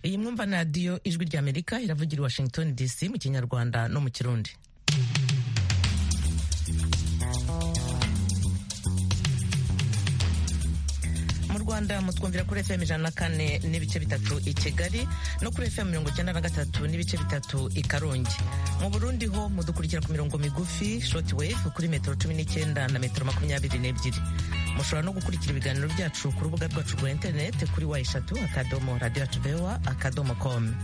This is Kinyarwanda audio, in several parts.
iyi mwumva na radiyo ijwi rya amerika iravugira i washington dc mu kinyarwanda no mu kirundi rwanda mutwumvira kuri fm ijana na kane n'ibice bitatu i kigali no kuri fm mirongo icyenda na gatatu n'ibice bitatu i karongi mu burundi ho mudukurikira ku mirongo migufi shoti wave kuri metero cumi n'icyenda na metero makumyabiri n'ebyiri mushobora no gukurikira ibiganiro byacu ku rubuga rwacu rwa interinete kuri wa eshatu akadomo radiyo vewa akadomo komu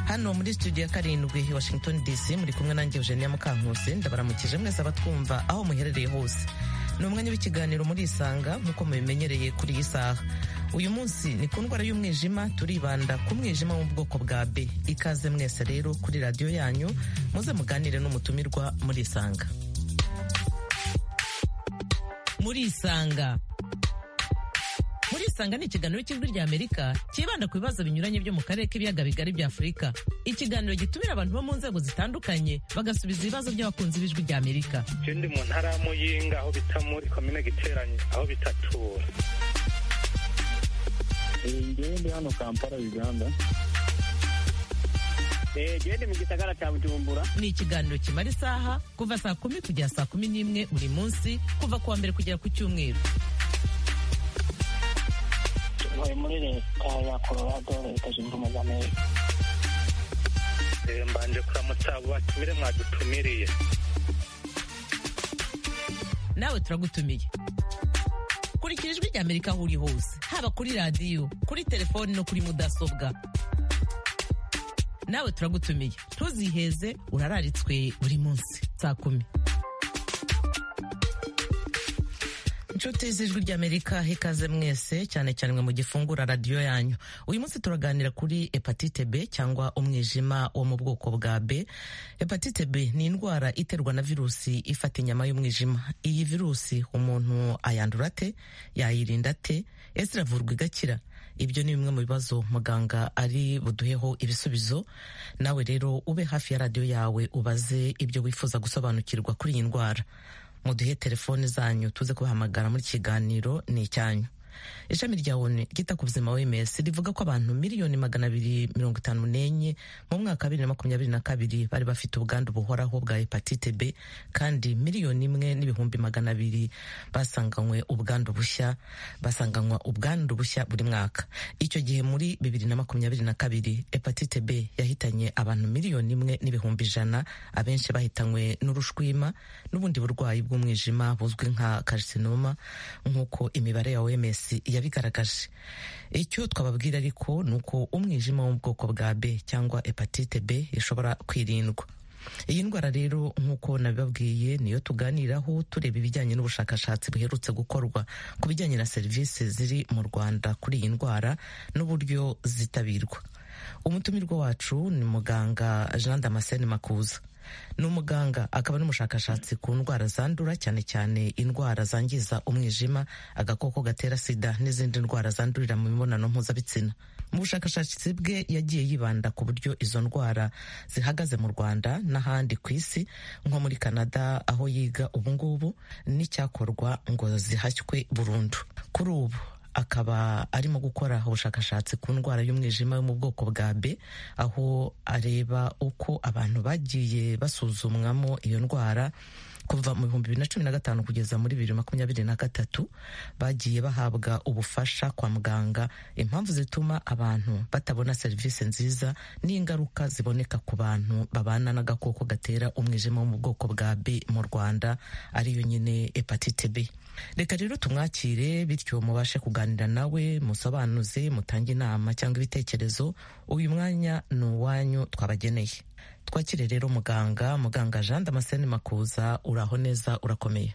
hano muri studio ya karindwi i washington dc muri kumwe nanjye eugenia mukankusi ndabaramukije mwese abatwumva aho muherereye hose ni umwanya w'ikiganiro muri isanga nk'uko mubimenyereye kuri iyi saha uyu munsi ni ku ndwara y'umwijima turibanda ku mwijima wo mu bwoko bwa b ikaze mwese rero kuri radiyo yanyu muze muganire n'umutumirwa muri isanga muri isanga muri isanga ni ikiganiro cy'ijwi rya amerika cyibanda ku bibazo binyuranye byo mu karere k'ibiyaga bigari bya afurika ikiganiro gitumira abantu bo mu nzego zitandukanye bagasubiza ibibazo by'abakunzi b'ijwi rya amerika ikindi mu ntara y'amuyinga aho bita muri komine giteranye aho bita tura ngewe ndi hano kampala uganda gende mu gisagara cya bujumbura ni ikiganiro kimara isaha kuva saa kumi kugera saa kumi n'imwe buri munsi kuva ku wa mbere kugera ku cyumweru tuvuye muri leta ya colorado leta zunze ubumwe za amerika mbanje kuramutsa abo batumire mwadutumiriye nawe turagutumiye kurikira ijwi rya amerika aho uri hose haba kuri radiyo kuri telefoni no kuri mudasobwa nawe turagutumiye ntuziheze urararitswe buri munsi saa kumi inshuti z'ijwi ry'amerika ikaze mwese cyane cyane mwe mu gifungura radiyo yanyu uyu munsi turaganira kuri hepatite b cyangwa umwijima wo mu bwoko bwa b hepatite b ni indwara iterwa na virusi ifata inyama y'umwijima iyi virusi umuntu ayandura ate yayirinda ate ese iravurwa igakira ibyo ni bimwe mu bibazo muganga ari buduheho ibisubizo nawe rero ube hafi ya radiyo yawe ubaze ibyo wifuza gusobanukirwa kuri iyi ndwara muduhe telefone zanyu tuze kubahamagara muri kiganiro ni icyanyu ishami rya onu ryita ku buzima oms rivuga ko abantu miliyoni magana abiri mirongo itanu n'enye mu mwaka wa bibiri na makumyabiri na kabiri bari bafite ubwandu buhoraho bwa hepatite b kandi miliyoni imwe n'ibihumbi magana abiri basanganywe ubwandu bushya basanganywa ubwandu bushya buri mwaka icyo gihe muri bibiri na makumyabiri na kabiri hepatite b yahitanye abantu miliyoni imwe n'ibihumbi ijana abenshi bahitanywe n'urushwima n'ubundi burwayi bw'umwijima buzwi nka karsinoma nk'uko imibare ya oms yabigaragaje icyo twababwira ariko ni uko umwijima wo mu bwoko bwa b cyangwa hepatite b ishobora kwirindwa iyi ndwara rero nk'uko nabibabwiye niyo tuganiraho tureba ibijyanye n'ubushakashatsi buherutse gukorwa ku bijyanye na serivisi ziri mu rwanda kuri iyi ndwara n'uburyo zitabirwa umutumirwa wacu ni muganga jean damascene makuza ni umuganga akaba n'umushakashatsi ku ndwara zandura cyane cyane indwara zangiza umwijima agakoko gatera sida n'izindi ndwara zandurira mu mibonano mpuzabitsina mu bushakashatsi bwe yagiye yibanda ku buryo izo ndwara zihagaze mu rwanda n'ahandi ku isi nko muri canada aho yiga ubungubu n'icyakorwa ngo zihashywe burundu kuri ubu akaba arimo gukora ubushakashatsi ku ndwara y'umwijima yo mu bwoko bwa b aho areba uko abantu bagiye basuzumwamo iyo ndwara kuva mu bihumbi bibiri na cumi na gatanu kugeza muri bibiri makumyabiri na gatatu bagiye bahabwa ubufasha kwa muganga impamvu zituma abantu batabona serivisi nziza n'ingaruka ziboneka ku bantu babana n'agakoko gatera umwijima wo mu bwoko bwa b mu rwanda ariyo nyine hepatite b reka rero tumwakire bityo mubashe kuganira nawe musobanuze mutange inama cyangwa ibitekerezo uyu mwanya ni uwanyu twabageneye twakire rero muganga muganga jean damascene makuza uraho neza urakomeye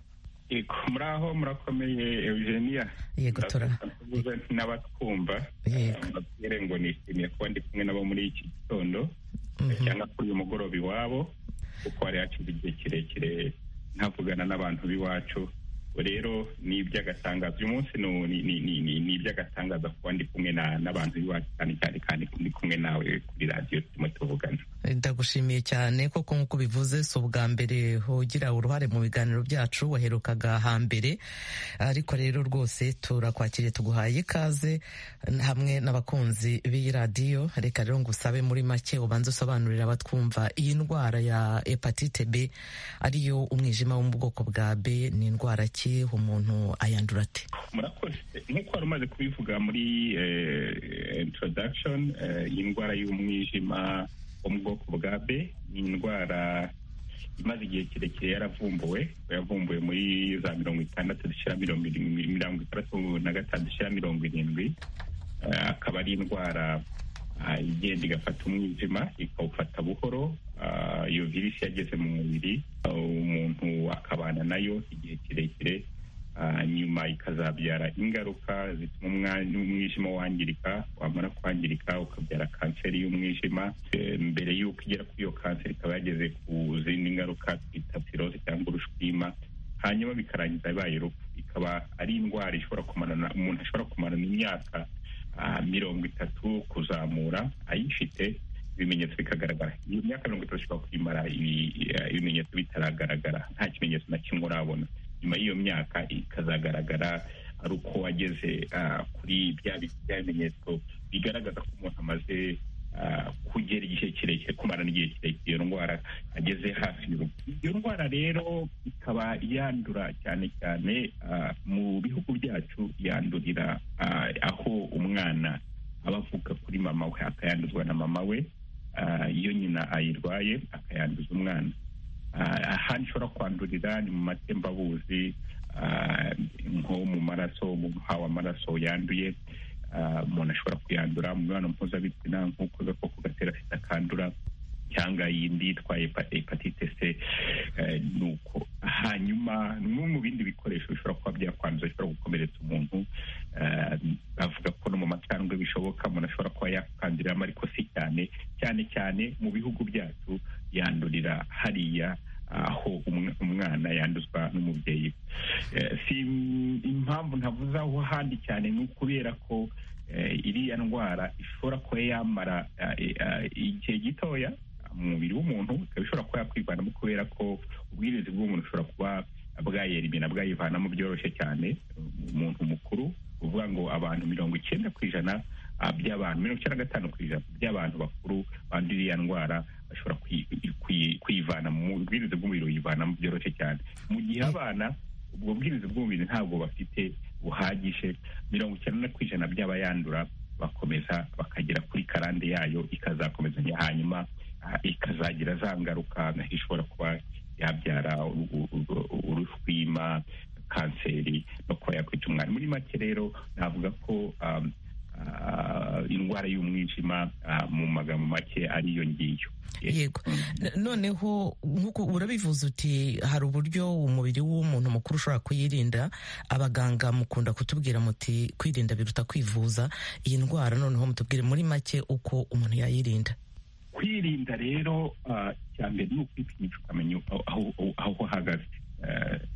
muraho murakomeye eugenia yego n'abatwumva mbabwire ngo nishimiye kuba ndi kumwe nabo muri iki gitondo cyangwa kuri uyu mugoroba iwabo kuko hari hashize igihe kirekire ntavugana n'abantu b'iwacu rero ni iby'agatangazo uyu munsi ni iby'agatangaza kuba ndi kumwe n'abantu b'iwacu cyane cyane kandi ndi kumwe nawe kuri radiyo turimo tuvugana ndagushimiye cyane koko nk'uko bivuze si ubwa mbere ugira uruhare mu biganiro byacu waherukaga hambere ariko rero rwose turakwakiriye tuguhaye ikaze hamwe n'abakunzi b'iyi radiyo reka rero ngusabe muri make ubanze usobanurira abatwumva iyi ndwara ya hepatite b ariyo umwijima wo mu bwoko bwa b ni indwara ki umuntu ayandura ate murakoze nk'uko wari umaze kubivuga muri introduction y'indwara y'umwijima wo mu bwoko bwa b ni indwara imaze igihe kirekire yaravumbuwe yavumbuwe muri za mirongo itandatu dushyira mirongo itandatu na gatanu dushyira mirongo irindwi akaba ari indwara igenda igafata umwijima ikawufata buhoro iyo virusi yageze mu mubiri umuntu akabana nayo igihe kirekire nyuma ikazabyara ingaruka zituma umwijima wangirika wamara kwangirika ukabyara kanseri y'umwijima mbere y'uko igera kuri iyo kanseri ikaba yageze ku zindi ngaruka twita viroze cyangwa urushwima hanyuma bikarangiza bibaye urupfu ikaba ari indwara ishobora kumarana umuntu ashobora kumarana imyaka mirongo itatu kuzamura ayifite ibimenyetso bikagaragara iyo myaka mirongo itatu ishobora kuyimara ibimenyetso bitaragaragara nta kimenyetso na kimwe urabona nyuma y'iyo myaka ikazagaragara ari uko wageze kuri bya bimenyetso bigaragaza ko umuntu amaze kugera igihe kirekire kumarana igihe kirekire iyo ndwara ageze hafi y'urupfu iyo ndwara rero ikaba yandura cyane cyane mu bihugu byacu yandurira aho umwana aba avuka kuri mama we akayanduzwa na mama we iyo nyina ayirwaye akayanduza umwana ahandi ushobora kwandurira ni mu matembabuzi nko mu maraso umuntu uhawe amaraso yanduye umuntu ashobora kuyandura mu mibonano mpuzabitsina nk'uko agakoko gatera sida kandura cyangwa yindi yitwa hepatite c ni uko hanyuma no mu bindi bikoresho bishobora kuba byakwanduza bishobora gukomeretsa umuntu bavuga ko no mu macandwe bishoboka umuntu ashobora kuba yakanduriramo ariko si cyane cyane cyane mu bihugu byacu yandurira hariya aho umwana yanduzwa n'umubyeyi si impamvu ntavuze aho handi cyane ni ukubera ko iriya ndwara ishobora kuba yamara igihe gitoya mu mubiri w'umuntu ikaba ishobora kuba yakwivanamo kubera ko ubwirinzi bw'umuntu bushobora kuba bwayerimira bwayivanamo byoroshye cyane umuntu mukuru uvuga ngo abantu mirongo icyenda ku ijana by'abantu mirongo icyenda na gatanu ku ijana by'abantu bakuru bandura iriya ndwara bashobora kuyivana mu bwiriza bw'umubiri buyivanamo byoroshye cyane mu gihe abana ubwo bwiriza bw'umubiri ntabwo bafite buhagije mirongo icyenda ku ijana by'abayandura bakomeza bakagera kuri karande yayo ikazakomezanya hanyuma ikazagira za ngaruka ishobora kuba yabyara urushwima kanseri no kuba yakwita umwana muri make rero navuga ko indwara y'umwijima mu magambo make ariyo ngiyo yego noneho nk'uko urabivuze uti hari uburyo umubiri w'umuntu mukuru ushobora kuyirinda abaganga mukunda kutubwira muti kwirinda biruta kwivuza iyi ndwara noneho mutubwire muri make uko umuntu yayirinda kwirinda rero mbere ni ukwipimisha ukamenya aho uhagaze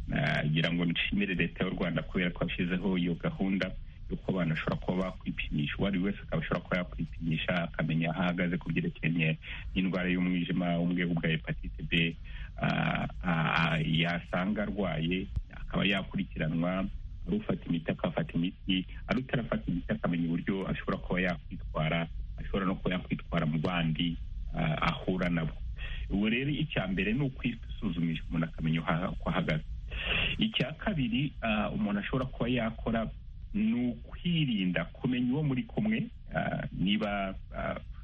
nagira ngo nshimire leta y'u rwanda kubera ko yashyizeho iyo gahunda yuko abantu bashobora kuba bakwipimisha uwo ari we wese akaba ashobora kuba yakwipimisha akamenya aho ahagaze ku byerekeranye n'indwara y'umwijima wo mu bwego bwa hepatite b yasanga arwaye akaba yakurikiranwa ari ufata imiti akafata imiti ari utarafata imiti akamenya uburyo ashobora kuba yakwitwara ashobora no kuba yakwitwara mu bandi ahura nabo ubu rero icya mbere ni ukwisuzumisha umuntu akamenya uko ahagaze icya kabiri umuntu ashobora kuba yakora ni ukwirinda kumenya uwo muri kumwe niba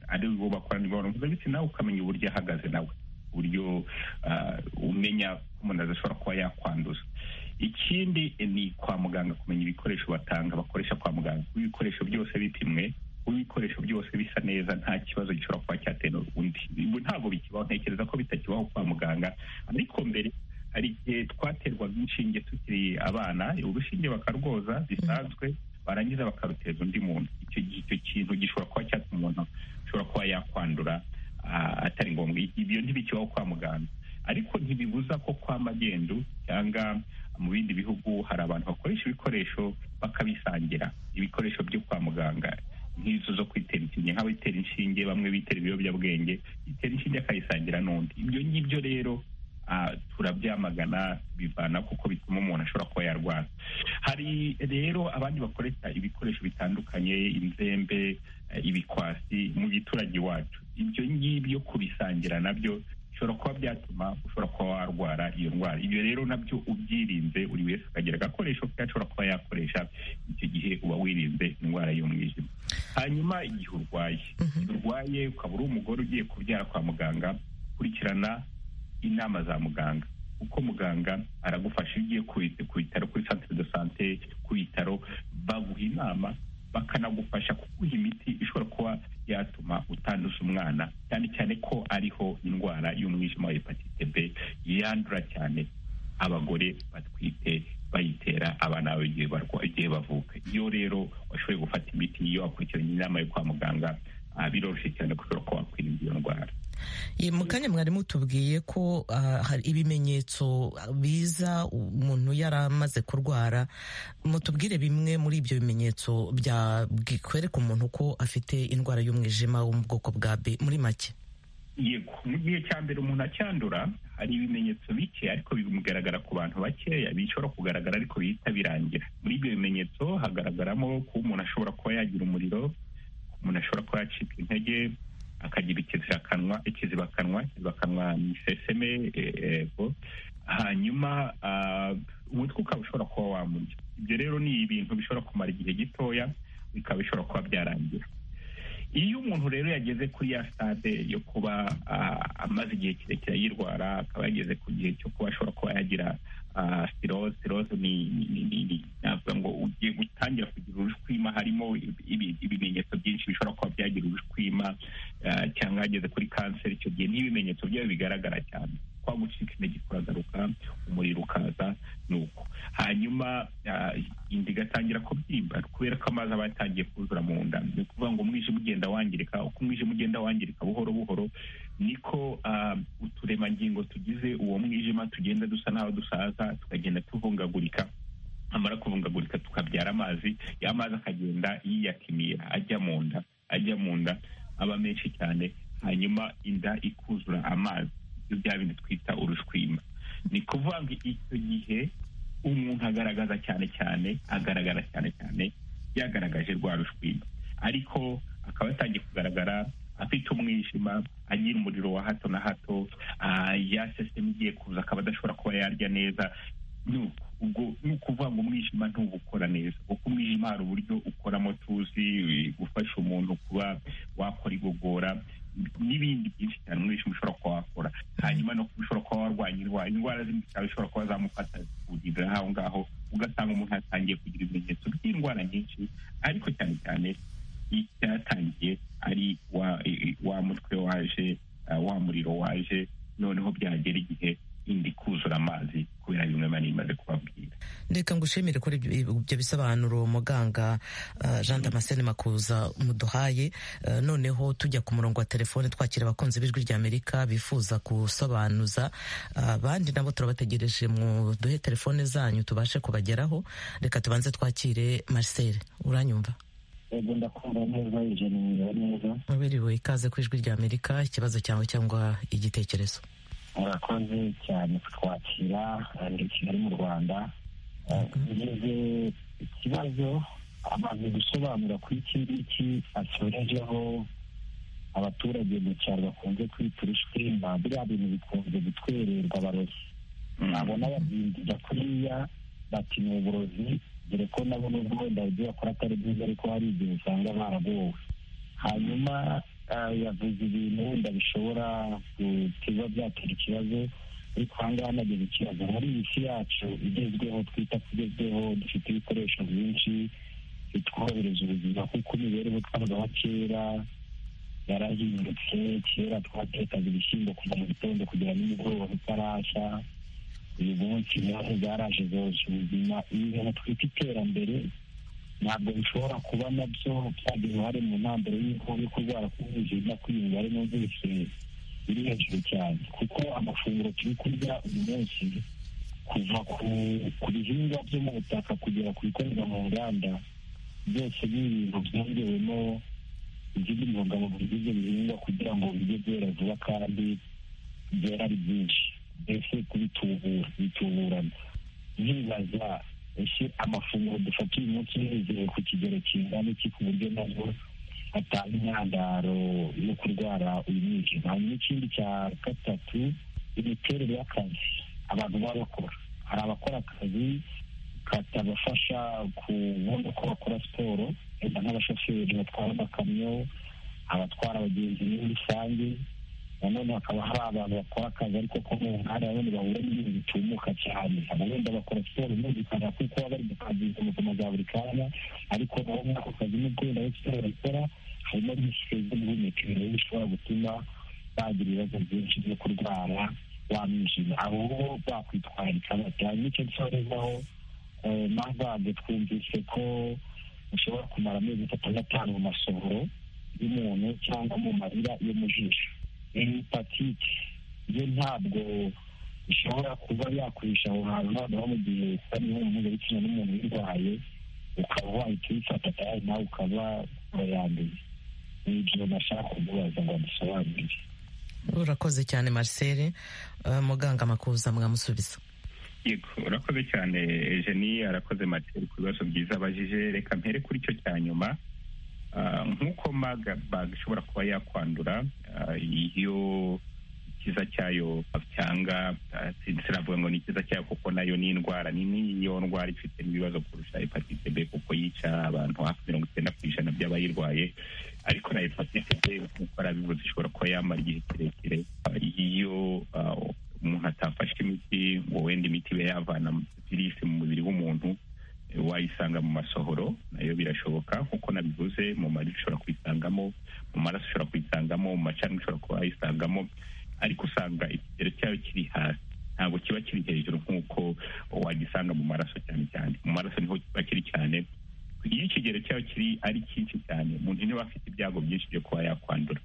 ari uwo bakorana imibonano mpuzabitsina ukamenya uburyo ahagaze nawe uburyo umenya ko umuntu adashobora kuba yakwanduza ikindi ni kwa muganga kumenya ibikoresho batanga bakoresha kwa muganga ibikoresho byose bipimwe ibikoresho byose bisa neza nta kibazo gishobora kuba cyatera undi ntabwo bikibaho ntekereza ko bitakibaho kwa muganga ariko mbere hari igihe twaterwaga inshinge tukiri abana urushinge bakarwoza bisanzwe barangiza bakaruteza undi muntu icyo icyo kintu gishobora kuba cyatuma umuntu ashobora kuba yakwandura atari ngombwa ibyo ntibikibaho kwa muganga ariko ntibibuza ko kwa magendu cyangwa mu bindi bihugu hari abantu bakoresha ibikoresho bakabisangira ibikoresho byo kwa muganga nk'izo zo kwitera inshinge nk'abitera inshinge bamwe bitera ibiyobyabwenge bitera inshinge akayisangira n'undi ibyo ngibyo rero ah, turabyamagana bivana kuko bituma umuntu ashobora kuba yarwara hari rero abandi bakoresha ibikoresho bitandukanye inzembe eh, ibikwasi mu giturage iwacu ibyo ngibyo kubisangira nabyo bishobora kuba byatuma ushobora kuba warwara iyo ndwara ibyo rero nabyo ubyirinze buri wese akagira agakoresho ke ashobora kuba yakoresha icyo gihe uba wirinze indwara y'umwijima hanyuma igihe urwaye igihe urwaye ukaba uri umugore ugiye kubyara kwa muganga kurikirana inama za muganga kuko muganga aragufasha iyo ugiye ku- ku bitaro kuri centre de sante ku bitaro baguha inama bakanagufasha kuguha imiti ishobora kuba yatuma utanduza umwana cyane cyane ko ariho indwara y'umwijima wa hepatite b yandura cyane abagore batwite bayitera abana babo igihe barwa- igihe bavuka iyo rero washoboye gufata imiti iyo wakurikiranye inama yo kwa muganga ah, biroroshye cyane kushobora kuba wakwirinda iyo ndwara Ye, mu kanya mwari mutubwiye ko ah, hari ibimenyetso biza umuntu yari amaze kurwara mutubwire bimwe muri ibyo bimenyetso byakwereka umuntu ko afite indwara y'umwijima wo mu bwoko bwa b muri make yego mu gihe cya mbere umuntu acyandura hari ibimenyetso bike ariko bimugaragara ku bantu bakeya bishobora kugaragara ariko bihita birangira muri ibyo bimenyetso hagaragaramo kuba umuntu ashobora kuba yagira umuriro umuntu ashobora kuba yacika intege akagira ikizibakanwa ikizibakanwa ikizibakanwa ni iseseme e- ego hanyuma ah, umutwe ukaba ushobora kuba wamurya ibyo rero ni ibintu bishobora kumara igihe gitoya bikaba bishobora kuba byarangira iyo umuntu rero yageze kuri ya sitade yo kuba ah, amaze igihe kirekire ayirwara akaba yageze ku gihe cyo kuba ashobora kuba yagira ah, sirose sirose ni ni- ni- ni- ni- navuga ngo ugiye gutangira kugira urushwima harimo ibi- ibimenyetso byinshi bishobora kuba byagira urushwima ah, cyangwa yageze kuri kanseri icyo gihe n'ibimenyetso byayo bigaragara cyane kwa gucika intege kuragaruka umuriro ukaza ni uko hanyuma ah, inda igatangira kubyimba kubera ko amazi aba yatangiye kuzura mu nda ni ukuvuga ngo umwijima ugenda wangirika uko umwijima ugenda wangirika buhoro buhoro niko ah, uturemangingo tugize uwo mwijima tugenda dusa n'aho dusaza tukagenda tuvungagurika amara kuvungagurika tukabyara amazi ya mazi akagenda yiyakimira ajya mu nda ajya mu nda aba menshi cyane hanyuma inda ikuzura amazi ibyo bya bindi twita urushwima ni kuvuga ngo icyo gihe umuntu agaragaza cyane cyane agaragara cyane cyane yagaragaje rwa rushwima ariko akaba yatangiye kugaragara afite umwijima agira umuriro wa hato na hato ah, ya sisitemu igiye kuza akaba adashobora kuba yarya neza ni uko. ubwo ni ukuvuga ngo umwijima ntuba ukora neza kuko umwijima hari uburyo ukoramo tuzi eh, gufasha umuntu kuba wakora igogora n'ibindi byinshi cyane umwijima ushobora kuba wakora hanyuma no kuba ushobora kuba warwanya indwara indwara zindi zikaba zishobora kuba zamufata zikugirira aho ngaho ugasanga umuntu yatangiye kugira ibimenyetso by'indwara nyinshi ariko cyane cyane icyatangiye ari wa, i- i- wa mutwe waje ah, wa muriro waje noneho byagera igihe indi kuzura amazi kubera bimwe mani imaze kubabwira reka ngushimire kuri ibyo ibyo bisobanuro muganga eh, jean damascene makuza muduhaye Eh, noneho tujya ku murongo wa telefone twakira abakunzi b'ijwi ry'amerika bifuza gusobanuza Eh, abandi nabo turabategereje mu duhe telefone zanyu tubashe kubageraho reka tubanze twakire marcel uranyumva yego ndakumva neza ijanira neza wiriwe ikaze ku ijwi ry'amerika ikibazo cyawe cyangwa igitekerezo murakoze cyane kutwakira ndi kigali mu rwanda ngeze ikibazo amaze gusobanura ko iki ngiki asorejeho abaturage mu cyaro bakunze kwita urushwima biriya bintu bikunze gutwererwa abarozi nabona babyimbira kuriya bati ni uburozi dore ko nabo nubwo wenda ibyo bakora atari byiza ariko hari igihe usanga baragowe hanyuma ah, yavuze ibintu wenda bishobora kuba byatera ikibazo ariko aha ngaha nageze ikibazo muri iyi si yacu igezweho twita kugezweho dufite ibikoresho byinshi bitworohereza ubuzima kuko imibereho twabaho kera yarahindutse kera twatekaga ibishyimbo kuva mu gitondo kugera nimugoroba bitarashya uyu munsi naho zaraje zoroshya ubuzima ibintu twita iterambere ntabwo bishobora kuba nabyo byagira uruhare mu ntambaro y'uko yo kurwara k'ubuzima kwiyunga ari numvise biri hejuru cyane kuko amafunguro turi kurya uyu munsi kuva ku bihingwa byo mu butaka kugera ku bikorerwa mu nganda byose ni ibintu byongewemo izindi ntungamubiri z'ibyo bihingwa kugira ngo bijye byera vuba kandi byera ari byinshi mbese kubitubura bituburana nibaza ese amafunguro dufata uyu munsi yizewe ku kigero kingana iki ku buryo nabwo atanga intandaro yo kurwara uyu mwijima hanyuma ikindi cya gatatu imiterere y'akazi abantu baba bakora hari abakora akazi katabafasha kubona uko bakora siporo wenda nk'abashoferi batwara amakamyo abatwara abagenzi muri rusange nanone hakaba hari abantu bakora akazi ariko ko mu nkanda nanone bahura n'ibintu bitumuka cyane abo wenda bakora siporo bumvikana kuko baba bari mu kazi mu buzima bwa buri kanya ariko nabo muri ako kazi nubwo wenda bari siporo bakora harimo n'isike z'ubuhumekero bishobora gutuma bagira ibibazo byinshi byo kurwara wa mwijima abo bo bakwitwararika bati hanyuma icyo nsorezaho mavage twumvise ko ushobora kumara amezi atatu n'atanu mu masohoro y'umuntu cyangwa mu marira yo mu jisho hepatite yo ntabwo ishobora kuba yakoresha aho hantu noneho mu gihe ari mpuzabitsina n'umuntu uyirwaye ukaba wahita uyifata nawe nawe ukaba urayanduye ni ibyo nashaka kumubaza ngo amusobanurire urakoze cyane marcel muganga makuza mwamusubiza yego urakoze cyane Eugenie arakoze materi ku bibazo byiza abajije reka mpere kuri icyo cya nyuma nk'uko magabag ishobora kuba yakwandura iyo ikiza cyayo cyanga sinavuga ngo ni ikiza cyayo kuko nayo ni indwara nini iyo ndwara ifite n'ibibazo kurusha hepatite b kuko yica abantu hafi mirongo icyenda ku ijana by'abayirwaye ariko na hepatite b nk'uko arabivuze ishobora kuba yamara igihe kirekire iyo umuntu atafashe imiti ngo wenda imiti ibe yavana virisi mu mubiri w'umuntu wayisanga mu masohoro nayo birashoboka nk'uko nabivuze mu mari ushobora kuyisangamo mu maraso ushobora kuyisangamo mu macani ushobora kuba wayisangamo ariko usanga ikigero cyayo kiri hasi ntabwo kiba kiri hejuru nk'uko wagisanga mu maraso cyane cyane mu maraso niho kiba kiri cyane iyo ikigero cyayo kiri ari cyinshi cyane umuntu niba afite ibyago byinshi byo kuba yakwandura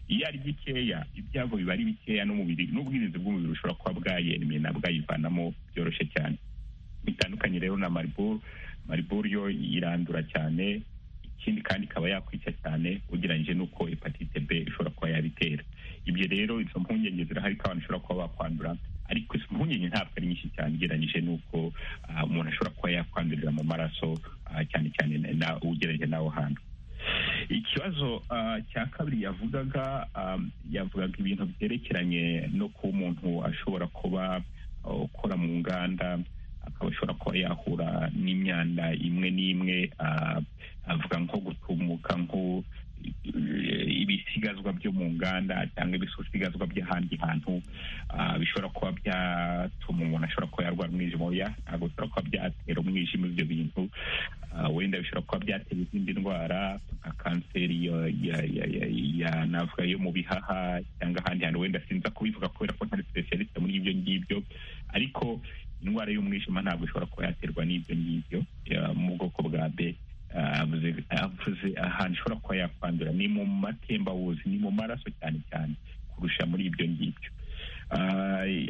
iyo ari gikeya ibyago biba ari bikeya n'umubiri n'ubwirinzi bw'umubiri bushobora kuba bwayemeye na bwayivanamo byoroshye cyane bitandukanye rero na mariburu mariburu yo irandura cyane ikindi kandi ikaba yakwica cyane ugereranyije n'uko hepatite b ishobora kuba yabitera ibyo rero izo mpungenge zirahari ko abantu bashobora kuba bakwandura ariko izo mpungenge ntabwo ari nyinshi cyane ugereranyije n'uko umuntu ashobora kuba yakwandurira mu maraso cyane cyane ugereranyije n'aho hantu ikibazo cya kabiri yavugaga yavugaga ibintu byerekeranye no kuba umuntu ashobora kuba ukora mu nganda akaba ashobora kuba yahura n'imyanda imwe n'imwe avuga nko gutumuka nko ibisigazwa byo mu nganda cyangwa ibisigazwa by'ahandi hantu bishobora kuba byatuma umuntu ashobora kuba yarwara umwijima oya ntabwo bishobora kuba byatera umwijima ibyo bintu wenda bishobora kuba byatera izindi ndwara nka kanseri yanavuga yo mu bihaha cyangwa ahandi hantu wenda sinza kubivuga kubera ko ntari specialiste muri ibyo ngibyo ariko indwara y'umwijima ntabwo ishobora kuba yaterwa n'ibyo ngibyo mu bwoko bwa b avuze ahantu ishobora kuba yakwandura ni mu matembabuzi ni mu maraso cyane cyane kurusha muri ibyo ngibyo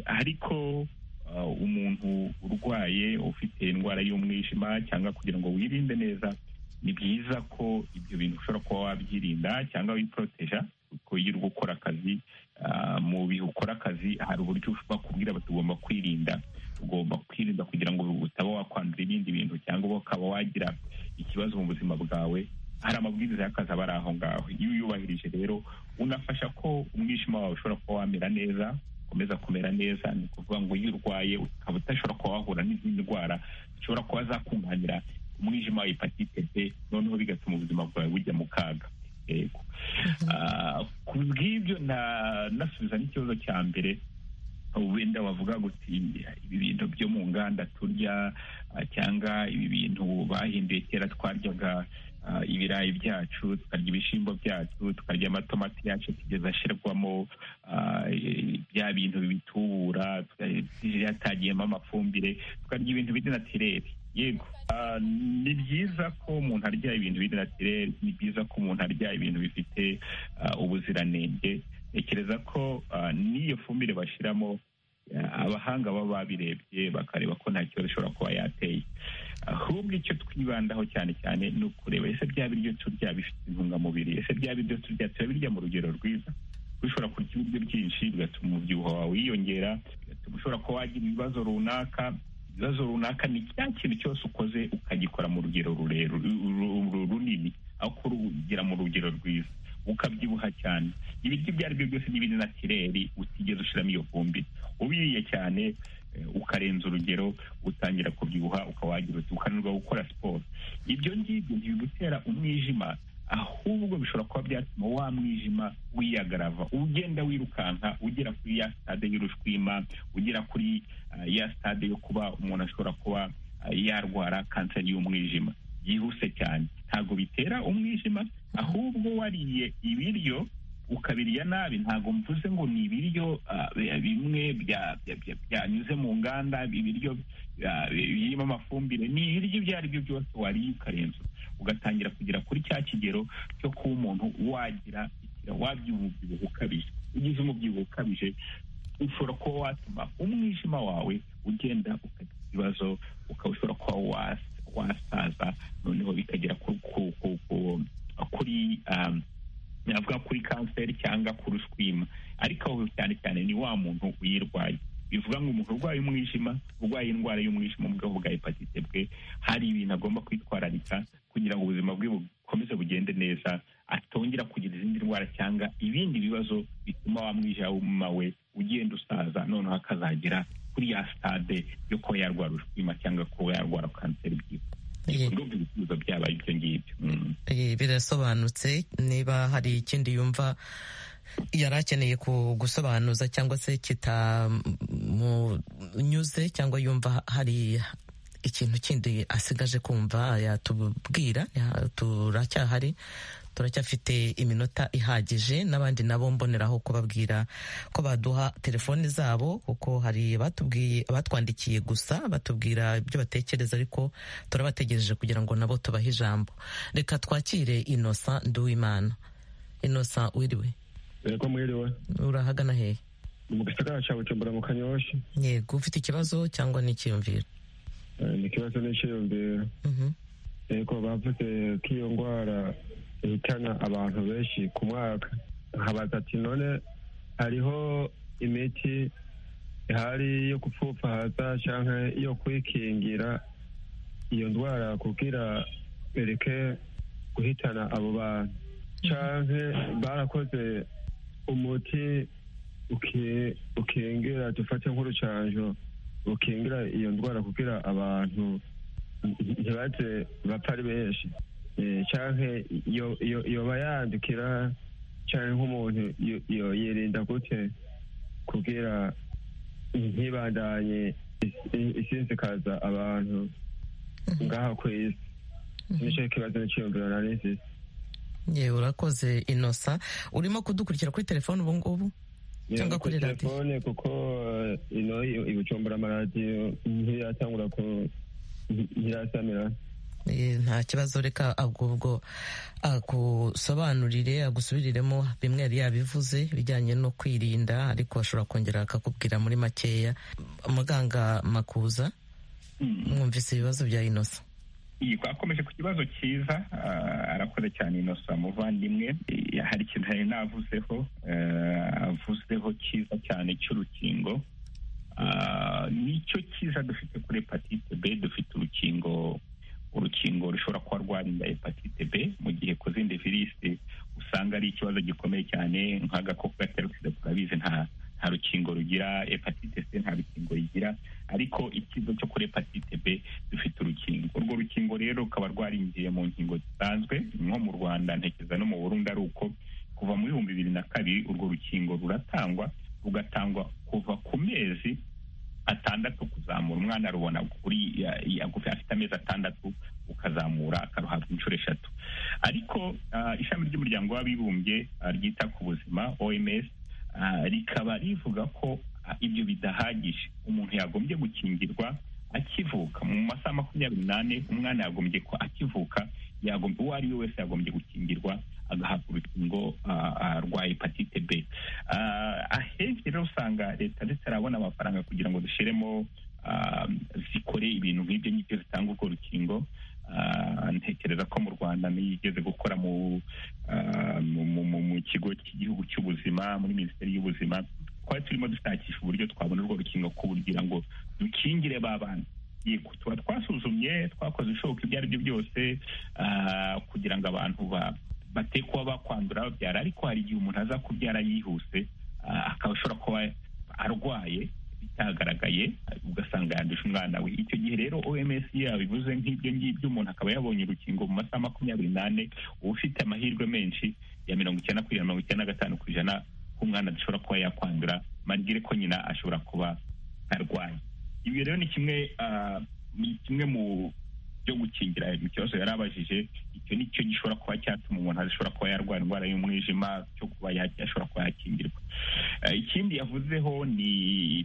ariko umuntu urwaye ufite indwara y'umwijima cyangwa kugira ngo wirinde neza ni byiza ko ibyo bintu ushobora kuba wabyirinda cyangwa wiporoteja kuko iyo uri gukora akazi mu bihe ukora akazi hari uburyo bakubwira batugomba kwirinda ugomba kwirinda kugira ngo utaba wakwandura ibindi bintu cyangwa ukaba wagira ikibazo mu buzima bwawe hari amabwiriza y'akazi aba ari aho ngaho iyo uyubahirije rero unafasha ko umwijima wawe ushobora kuba wamera neza ukomeza kumera neza ni ukuvuga ngo iyo urwaye ukaba udashobora kuba wahura n'izindi ndwara zishobora kuba zakunganira umwijima wa hepatite b noneho bigatuma ubuzima bwawe bujya mu kaga yego ku bw'ibyo nasubiza n'ikibazo cya mbere wenda wavuga guti ibi bintu byo mu nganda turya cyangwa ibi bintu bahinduye kera twaryaga ibirayi byacu tukarya ibishyimbo byacu tukarya amatomati yacu kugeza ashyirwamo bya bintu bitubura yatagiyemo amafumbire tukarya ibintu biri natireri yego ni byiza ko umuntu arya ibintu biri natireri ni byiza ko umuntu arya ibintu bifite ubuziranenge ntekereza ko ah, n'iyo fumbire bashyiramo ah, abahanga baba babirebye bakareba ko nta kibazo ishobora kuba yateye ahubwo icyo twibandaho cyane cyane ni ukureba ese bya biryo turya bifite intungamubiri ese bya biryo turya turabirya mu rugero rwiza kuko ushobora kurya ibiryo byinshi bigatuma umubyibuho wawe wiyongera bigatuma ushobora kuba wagira ibibazo runaka ibibazo runaka ni cya kintu cyose ukoze ukagikora mu rugero rurerure ru- ru- runini aho kurugira mu rugero rwiza ukabyibuha cyane ibiryo ibyo ari byo byose n'ibindi natireri utigeze ushyiramo iyo fumbire ubiriye cyane eh, ukarenza urugero utangira kubyibuha ukawagira uti ukananirwa gukora siporo ibyo ngibyo ntibigutera umwijima ahubwo bishobora kuba byatuma wa mwijima wiyagarava ugenda wirukanka ugera kuri ya stade y'urushwima ugera kuri ah, ya stade yo kuba umuntu ashobora kuba ah, yarwara kanseri y'umwijima byihuse cyane ntabwo bitera umwijima ahubwo wariye ibiryo ukabirya nabi ntabwo mvuze ngo ni ibiryo ah, bi- bimwe bya- bya- bya- byanyuze mu nganda ibiryo ah, birimo amafumbire ni ibiryo ibyo ari byo byose wariye ukarenza ugatangira kugera kuri cya kigero cyo kuba umuntu wagira ikira- wabyibuha umubyibuho ukabije ugize umubyibuho ukabije ushobora kuba watuma umwijima wawe ugenda ukagira ibibazo ukaba ushobora kuba wasa wasaza noneho bikagera ku- ku- ku- ku- kuri um, navuga kuri kanseri cyangwa ku rushwima ariko aho cyane cyane ni wa muntu uyirwaye bivuga ngo umuntu urwaye umwijima urwaye indwara y'umwijima mu bwoko bwa hepatite bwe hari ibintu agomba kwitwararika kugira ngo ubuzima bwe bukomeze bugende neza atongera kugira izindi ndwara cyangwa ibindi bibazo bituma wa mwijima we ugenda usaza noneho akazagera kuri ya stade yo kuba yarwara urushwima cyangwa kuba yarwara kanseri bwite Ye- ndumva ibisubizo byabaye ibyo ngibyo Mm. Eh, birasobanutse niba hari ikindi yumva yari akeneye ku- gusobanuza cyangwa se kitamunyuze cyangwa yumva hari ikintu kindi asigaje kumva yatubwira ya- turacyahari turacyafite iminota ihagije n'abandi nabo mboneraho kubabwira ko baduha telefoni zabo kuko hari batubwiye batwandikiye gusa batubwira ibyo batekereza ariko turabategereje kugira ngo nabo tubahe ijambo reka twakire inosa nduwimana inosa wiriwe ko mwiriwe urahagana hehe ni mu gisagara cya bujumbura mu kanyoshyi yego ufite ikibazo cyangwa n'ikiyumviro Eh, ni ikibazo n'icyiyumviro Mhm. yego bavuze ko iyo ndwara ihitana abantu benshi ku mwaka nkabaza ati none hariho imiti ihari yo gupfupfahaza cyangwa yo kwikingira iyo ndwara kugira bereke guhitana abo bantu cyangwa barakoze umuti uki- ukingira dufate nk'urucanjo ukingira iyo ndwara kugira abantu ntibaze bapfa ari benshi Eh, canke yo- yo- yoba yandukira canke nk'umuntu yo- yo- yirinda gute kugira ntibandanye is- i- isinzikaza abantu ngaha ku isi nicyo kibazo n'iciyumviro nari nfise yewe urakoze inosa urimo kudukurikira kuri telefoni ubu ngubu cyangwa kuri Kuri radiyo telefone kuko eh, ino i- ibujumbura amaradiyo ntiratangura ku ntirasamira Eh, nta kibazo reka ubwo ubwo akusobanurire agusubiriremo bimwe yari yabivuze bijyanye no kwirinda ariko ashobora kongera akakubwira muri makeya muganga makuza Mm. mwumvise ibibazo bya inosa iyi twakomeje ku kibazo cyiza ah, arakoze cyane inosa muvandimwe Eh, hari ikintu yari navuzeho eh, avuzeho cyiza cyane cy'urukingo Ah, nicyo cyiza dufite kuri hepatite b dufite urukingo urukingo rushobora kuba rwarinda hepatite b mu gihe ku zindi virusi usanga ari ikibazo gikomeye cyane nk'agakoko gatera sida turabizi nta nta rukingo rugira hepatite c nta rukingo rigira ariko ikigo cyo kuri hepatite b dufite urukingo urwo rukingo rero rukaba rwarinjiye mu nkingo zisanzwe nko mu rwanda ntekereza no mu burundi ari uko kuva mu bihumbi bibiri na kabiri urwo rukingo ruratangwa rugatangwa kuva ku mezi atandatu kuzamura umwana arubona kuri ya- ya- afite amezi atandatu ukazamura akaruhabwa inshuro eshatu ariko ah, ishami ry'umuryango w'abibumbye ah, ryita ku buzima oms ah, rikaba rivuga ko ah, ibyo bidahagije umuntu yagombye gukingirwa akivuka mu masaha makumyabiri n'ane umwana yagombye ko akivuka yagombye uwo ari we wese yagombye gukingirwa agahabwa urukingo rwa hepatite b ahenshi rero usanga leta zitarabona amafaranga kugira ngo dushyiremo zikore ibintu nk'ibyo ngibyo zitanga urwo rukingo ntekereza ko mu rwanda nigeze gukora mu kigo cy'igihugu cy'ubuzima muri minisiteri y'ubuzima twari turimo dushakisha uburyo twabona urwo rukingo kugira ngo dukingire ba bantu tuba twasuzumye twakoze ibishoboka ibyo ari byo byose kugira ngo abantu bate kuba bakwandura babyara ariko hari igihe umuntu aza kubyara yihuse akaba ashobora kuba arwaye bitagaragaye ugasanga yanduje umwana we icyo gihe rero oms yabivuze nk'ibyo ngibyo umuntu akaba yabonye urukingo mu masaha makumyabiri n'ane uba ufite amahirwe menshi ya mirongo icyenda kugera mirongo icyenda na gatanu ku ijana k'umwana adashobora kuba yakwandura marigire ko nyina ashobora kuba arwaye ibi rero ni kimwe ni kimwe mu byo gukingira mu kibazo yari abajije icyo ni cyo gishobora kuba cyatuma umuntu ashobora kuba yarwara indwara y'umwijima cyo kuba yashobora kuba yakingirwa ikindi yavuzeho ni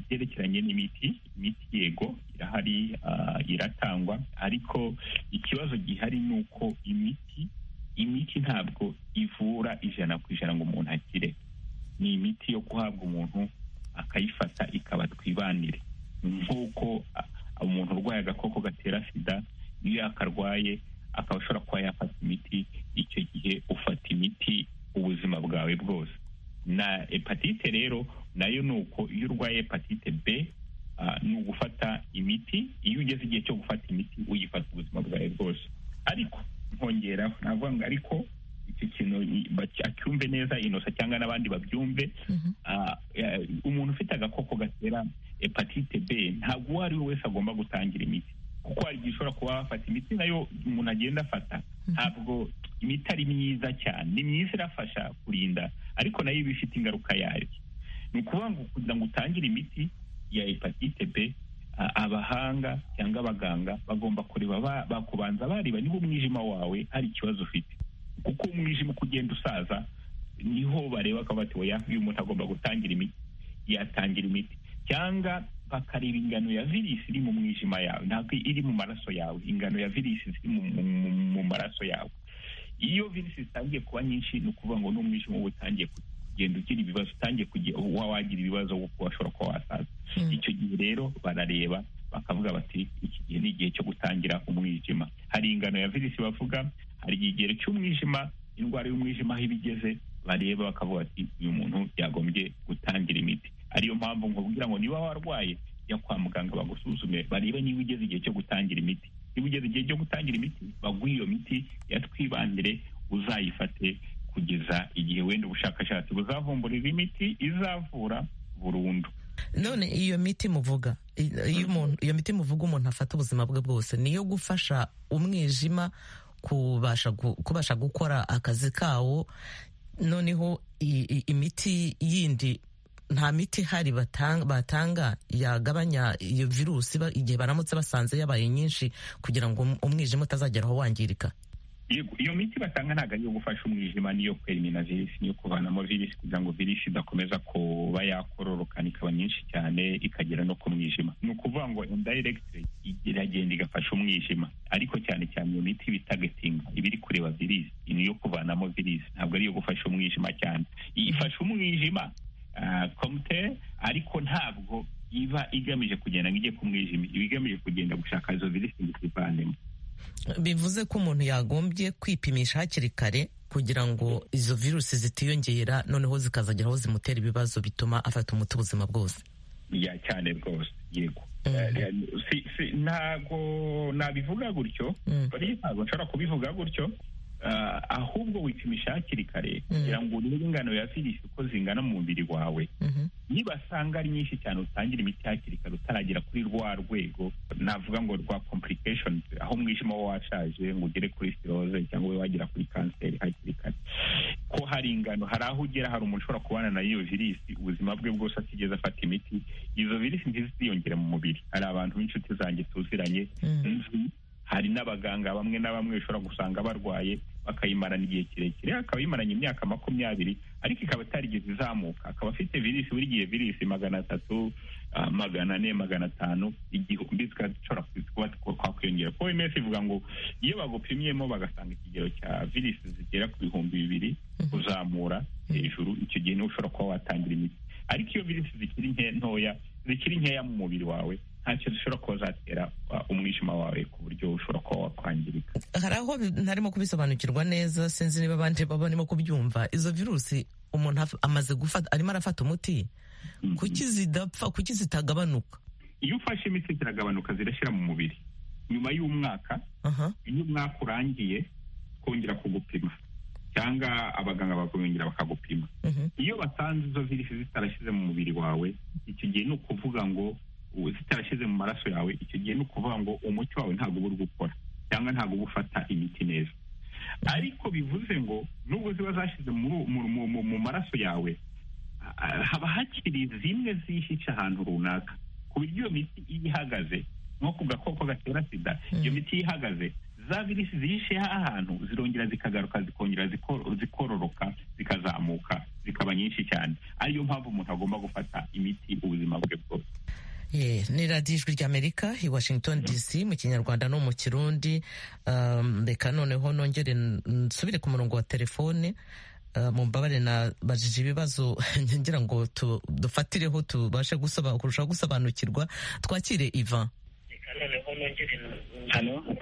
ibyerekeranye n'imiti imiti yego irahari iratangwa ariko ikibazo gihari ni uko imiti imiti ntabwo ivura ijana ku ijana ngo umuntu akire ni imiti yo guhabwa umuntu akayifata ikaba twibanire nk'uko umuntu urwaye agakoko gatera sida iyo yakarwaye akaba ashobora kuba yafata imiti icyo gihe ufata imiti ubuzima bwawe bwose na hepatite rero nayo ni uko iyo urwaye hepatite b ni ugufata imiti iyo ugeze igihe cyo gufata imiti uyifata ubuzima bwawe bwose ariko nkongeraho navuga ngo ariko icyo kintu acyumve neza inosa cyangwa n'abandi babyumve umuntu ufite agakoko gatera hepatite b ntabwo uwo ari we wese agomba gutangira imiti kuko hari igihe ushobora kuba wafata imiti nayo umuntu agenda afata ntabwo imiti ari myiza cyane ni myiza irafasha kurinda ariko nayo iba ifite ingaruka yayo ni ukuvuga ngo kugira ngo utangire imiti ya hepatite b abahanga cyangwa abaganga bagomba kureba bakubanza bareba niba umwijima wawe hari ikibazo ufite kuko umwijima uko ugenda usaza niho bareba ko bati oya uyu muntu agomba gutangira imiti yatangira imiti cyangwa bakareba ingano ya virusi iri mu mwijima yawe ntabwo iri mu maraso yawe ingano ya virusi ziri mu maraso yawe iyo virusi zitangiye kuba nyinshi ni ukuvuga ngo n'umwijima uba utangiye kugenda ugira ibibazo utangiye kuba wagira ibibazo kuko washobora kuba wasaza icyo gihe rero barareba bakavuga bati iki gihe ni igihe cyo gutangira umwijima hari ingano ya virusi bavuga hari ikigero cy'umwijima indwara y'umwijima aho iba igeze bareba bakavuga bati uyu muntu yagombye gutangira imiti ariyo mpamvu nkubwira ngo niba warwaye jya kwa muganga bagusuzume barebe niba ugeze igihe cyo gutangira imiti niba ugeze igihe cyo gutangira imiti baguhe iyo miti yatwibandire uzayifate kugeza igihe wenda ubushakashatsi buzavumburira imiti izavura burundu none iyo miti muvuga iyo miti muvuga umuntu afata ubuzima bwe bwose niyo gufasha umwijima kubasha gukora akazi kawo noneho imiti yindi nta miti ihari batanga yagabanya iyo virusi igihe baramutse basanze yabaye nyinshi kugira ngo umwijima utazagera aho wangirika iyo miti batanga ntabwo ari iyo gufasha umwijima niyo kwerimina virusi niyo kuvanamo virusi kugira ngo virusi idakomeza kuba yakororokana ikaba nyinshi cyane ikagera no ku mwijima ni ukuvuga ngo indiregiti iragenda igafasha umwijima ariko cyane cyane iyo miti bitagetinga iba iri kureba virusi niyo kuvanamo virusi ntabwo ari iyo gufasha umwijima cyane ifasha umwijima komite ariko ntabwo iba igamije kugenda ngo ijye ku mwijima iba igamije kugenda gushaka izo virusi ngo izivanemo bivuze ko umuntu yagombye kwipimisha hakiri kare kugira ngo izo virusi zitiyongera noneho zikazagera aho zimutera ibibazo bituma afata umuti ubuzima bwose ya cyane rwose yego ntabwo nabivuga gutyo ntabwo nshobora kubivuga gutyo ahubwo wipimisha hakiri kare kugira ngo urebe ingano ya virusi uko zingana mu mubiri wawe nibasanga ari nyinshi cyane utangira imiti hakiri kare utaragera kuri rwa rwego navuga ngo rwa complicationi aho umwijima wo washaje ngo ugere kuri siroze cyangwa ube wagera kuri kanseri hakiri kare ko hari ingano hari aho ugera hari umuntu ushobora kubana na iyo virusi ubuzima bwe bwose atigeze afata imiti izo virusi ntiziziyongere mu mubiri hari abantu b'inshuti zanjye tuziranye hari n'abaganga bamwe na bamwe bashobora gusanga barwaye bakayimarana igihe kirekire akaba yimaranye imyaka makumyabiri ariko ikaba itarigeze izamuka akaba afite virisi buri gihe virisi magana atatu magana ane magana atanu igihumbi zikashobora kuba twakwiyongera kuko wemeye ivuga ngo iyo bagupimyemo bagasanga ikigero cya virisi zigera ku bihumbi bibiri kuzamura hejuru icyo gihe niho ushobora kuba watangira imiti ariko iyo virisi zikiri ntoya zikiri nkeya mu mubiri wawe ntacyo zishobora kuba zatera umwijima wawe ku buryo ushobora kuba wakwangirika hari aho ntarimo kubisobanukirwa neza sinzi niba abandi baba barimo kubyumva izo virusi umuntu amaze gufata arimo arafata umuti kuki zidapfa kuki zitagabanuka iyo ufashe imiti ziragabanuka zirashyira mu mubiri nyuma y'umwaka iyo umwaka urangiye kongera kugupima cyangwa abaganga bakongera bakagupima iyo basanze izo virisi zitarashyize mu mubiri wawe icyo gihe ni ukuvuga ngo zitarashyize mu maraso yawe icyo gihe ni ukuvuga ngo umuti wawe ntabwo uba uri gukora cyangwa ntabwo uba ufata imiti neza ariko bivuze ngo nubwo ziba zashyize mu maraso yawe haba hakiri zimwe zihishe ahantu runaka ku buryo iyo miti iyo ihagaze nko ku gakoko gatera sida iyo miti iyo ihagaze za virisi zihishe ahantu zirongera zikagaruka zikongera zikororoka zikazamuka zikaba nyinshi cyane ariyo mpamvu umuntu agomba gufata imiti ubuzima bwe bwose ni radiyo ijwi ry'amerika i washington dc mu kinyarwanda no mu kirundi reka noneho nongere nsubire ku murongo wa telefone mu mbabare nabajije ibibazo ngira ngo dufatireho tubashe kurushaho gusobanukirwa twakire ivan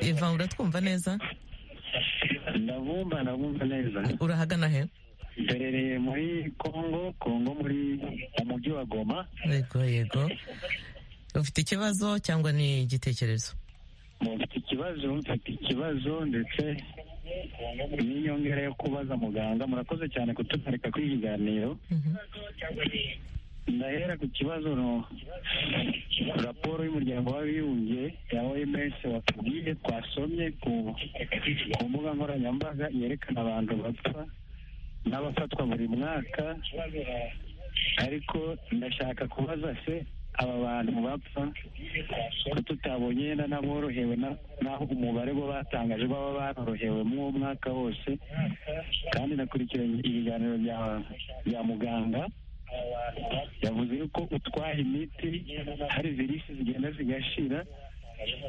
ivan uratwumva neza ndabumva ndabumva neza urahagana he mberereye muri kongo kongo muri mu mujyi wa goma yego yego ufite ikibazo cyangwa ni igitekerezo mufite ikibazo mfite ikibazo ndetse n'inyongera yo kubaza muganga murakoze cyane kutugarika kuri ibiganiro ndahera ku kibazo no raporo y'umuryango w'abibumbye ya oms watubwiye twasomye ku mbuga nkoranyambaga yerekana abantu bapfa n'abafatwa buri mwaka ariko ndashaka kubaza se aba bantu bapfa ko tutabonye yenda n'aborohewe n'aho umubare bo batangaje baba barorohewe uwo mwaka wose kandi nakurikiranye ibiganiro bya muganga yavuze yuko utwaye imiti hari virisi zigenda zigashira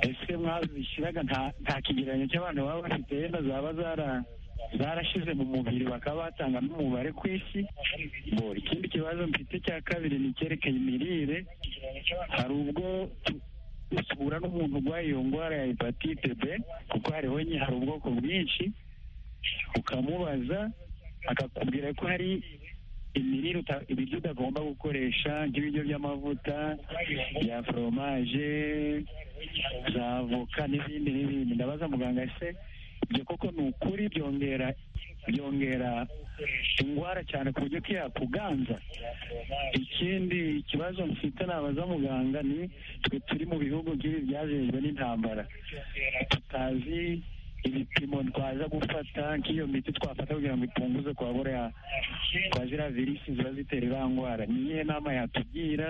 ese mwazishyiraga nta kigereranyo cy'abantu baba bafite yenda zaba zara zarashize mu mubiri bakaba batanga n'umubare ku isi ikindi kibazo mfite cya kabiri ni icyerekeye imirire hari ubwo usura n'umuntu urwaye iyo ndwara ya hepatite b kuko hariho nye hari ubwoko bwinshi ukamubaza akakubwira ko hari imirire ibiryo utagomba gukoresha nk'ibiryo by'amavuta bya foromaje za avoka n'ibindi n'ibindi ndabaza muganga se ibyo koko ni ukuri byongera byongera indwara cyane ku buryo ko yakuganza ikindi kibazo mfite nabaza muganga ni twe turi mu bihugu by'ibi byajejwe n'intambara tutazi ibipimo twaza gufata nk'iyo miti twafata kugira ngo ipunguze kwa buriya kwa ziriya virisi ziba zitera iriya ndwara ni iyihe nama yatubwira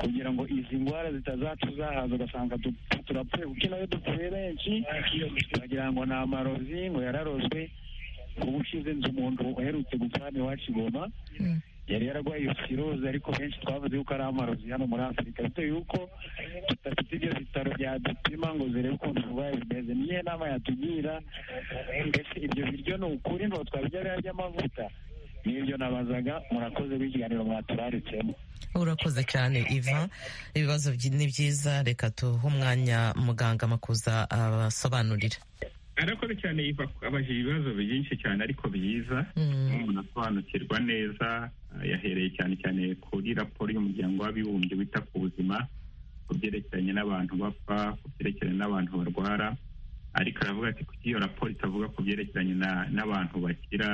kugira ngo izi ndwara zitazatuzahaza ugasanga turapfuye kuko nayo dupfuye benshi bagira ngo ni amarozi ngo yararozwe ubu ushize nzu umuntu uherutse gupfa hano iwacu igoma yari yararwaye iyo firoze ariko benshi twavuze yuko ari amarozi hano muri afurika bitewe yuko tudafite ibyo bitaro byadupima ngo zirebe ukuntu uburwayi bimeze niyo nama yatugira mbese ibyo biryo ni ukuri ngo twabirya biba by'amavuta n'ibyo nabazaga murakoze w'ikiganiro mwaturaritsemo urakoze cyane iva ibibazo ni byiza reka tuhe umwanya muganga makuza abasobanurira arakoze cyane iva abajije ibibazo byinshi cyane ariko byiza umuntu asobanukirwa neza yahereye cyane cyane kuri raporo y'umuryango w'abibumbye wita ku buzima ku byerekeranye n'abantu bapfa ku byerekeranye n'abantu barwara ariko aravuga ati kuko iyo raporo itavuga ku byerekeranye n'abantu bakira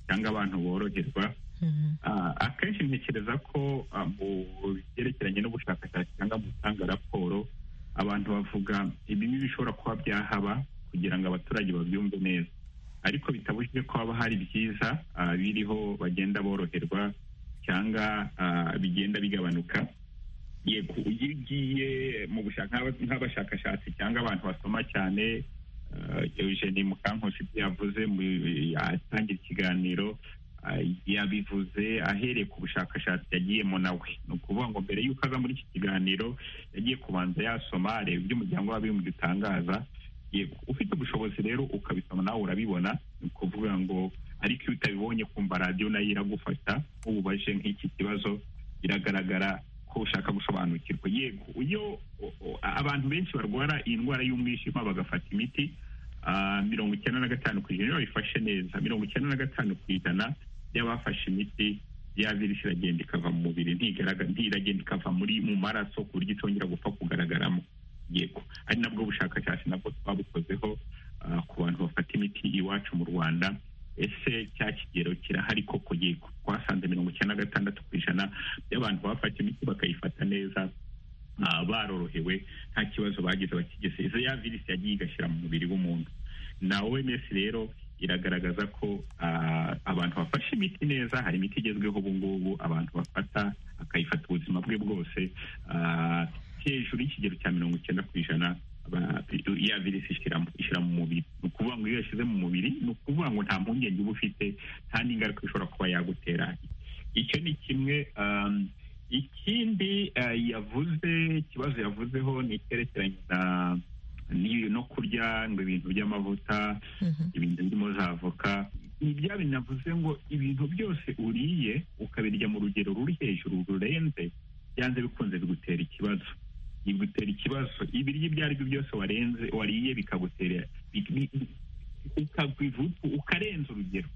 cyangwa abantu boroherwa akenshi ntekereza ko mu byerekeranye n'ubushakashatsi cyangwa mu gutanga raporo abantu bavuga ibintu bishobora kuba byahaba kugira ngo abaturage babyumve neza ariko bitabujije ko haba hari byiza biriho bagenda boroherwa cyangwa bigenda bigabanuka yego iyo ugiye mu nk'abashakashatsi cyangwa abantu basoma cyane eugene mukankusi ibyo yavuze atangira ikiganiro yabivuze ahereye ku bushakashatsi yagiyemo nawe ni ukuvuga ngo mbere y'uko aza muri iki kiganiro yagiye kubanza yasoma areba ibyo umuryango w'abibumbye utangaza ufite ubushobozi rero ukabisoma nawe urabibona ni ukuvuga ngo ariko iyo utabibonye kumva radiyo nayo iragufasha nk'ububaje nk'iki kibazo biragaragara ko ushaka gusobanukirwa yego iyo abantu benshi barwara iyi ndwara y'umwijima bagafata imiti mirongo icyenda na gatanu ku ijana iyo bayifashe neza mirongo icyenda na gatanu ku ijana y'abafashe imiti ya virusi iragenda ikava mu mubiri ntiragenda ikava muri mu maraso ku buryo itongera gupfa kugaragaramo yego ari nabwo bushakashatsi nabwo twabukozeho ku bantu bafata imiti iwacu mu rwanda ese cya kigero kirahari koko yego twasanze mirongo icyenda na gatandatu ku ijana by'abantu bafata imiti bakayifata neza barorohewe nta kibazo bagize bakigize izo ya virusi yagiye igashyira mu mubiri w'umuntu na oms rero iragaragaza ko abantu bafashe imiti neza hari imiti igezweho ubu ngubu abantu bafata akayifata ubuzima bwe bwose hejuru y'ikigero cya mirongo icyenda ku ijana ya virusi ishyira mu mubiri ni ukuvuga ngo iyo yashyize mu mubiri ni ukuvuga ngo nta mpungenge uba ufite nta n'ingaruka ishobora kuba yagutera icyo ni kimwe ikindi yavuze ikibazo yavuzeho ni icyerekeranye na no kurya ngo ibintu by'amavuta ibintu birimo za avoka ni bya binavuze ngo ibintu byose uriye ukabirya mu rugero ruri hejuru rurenze byanze bikunze bigutera ikibazo bigutera ikibazo ibiryo ibyo ari byo byose warenze wariye bikagutera ukarenza urugero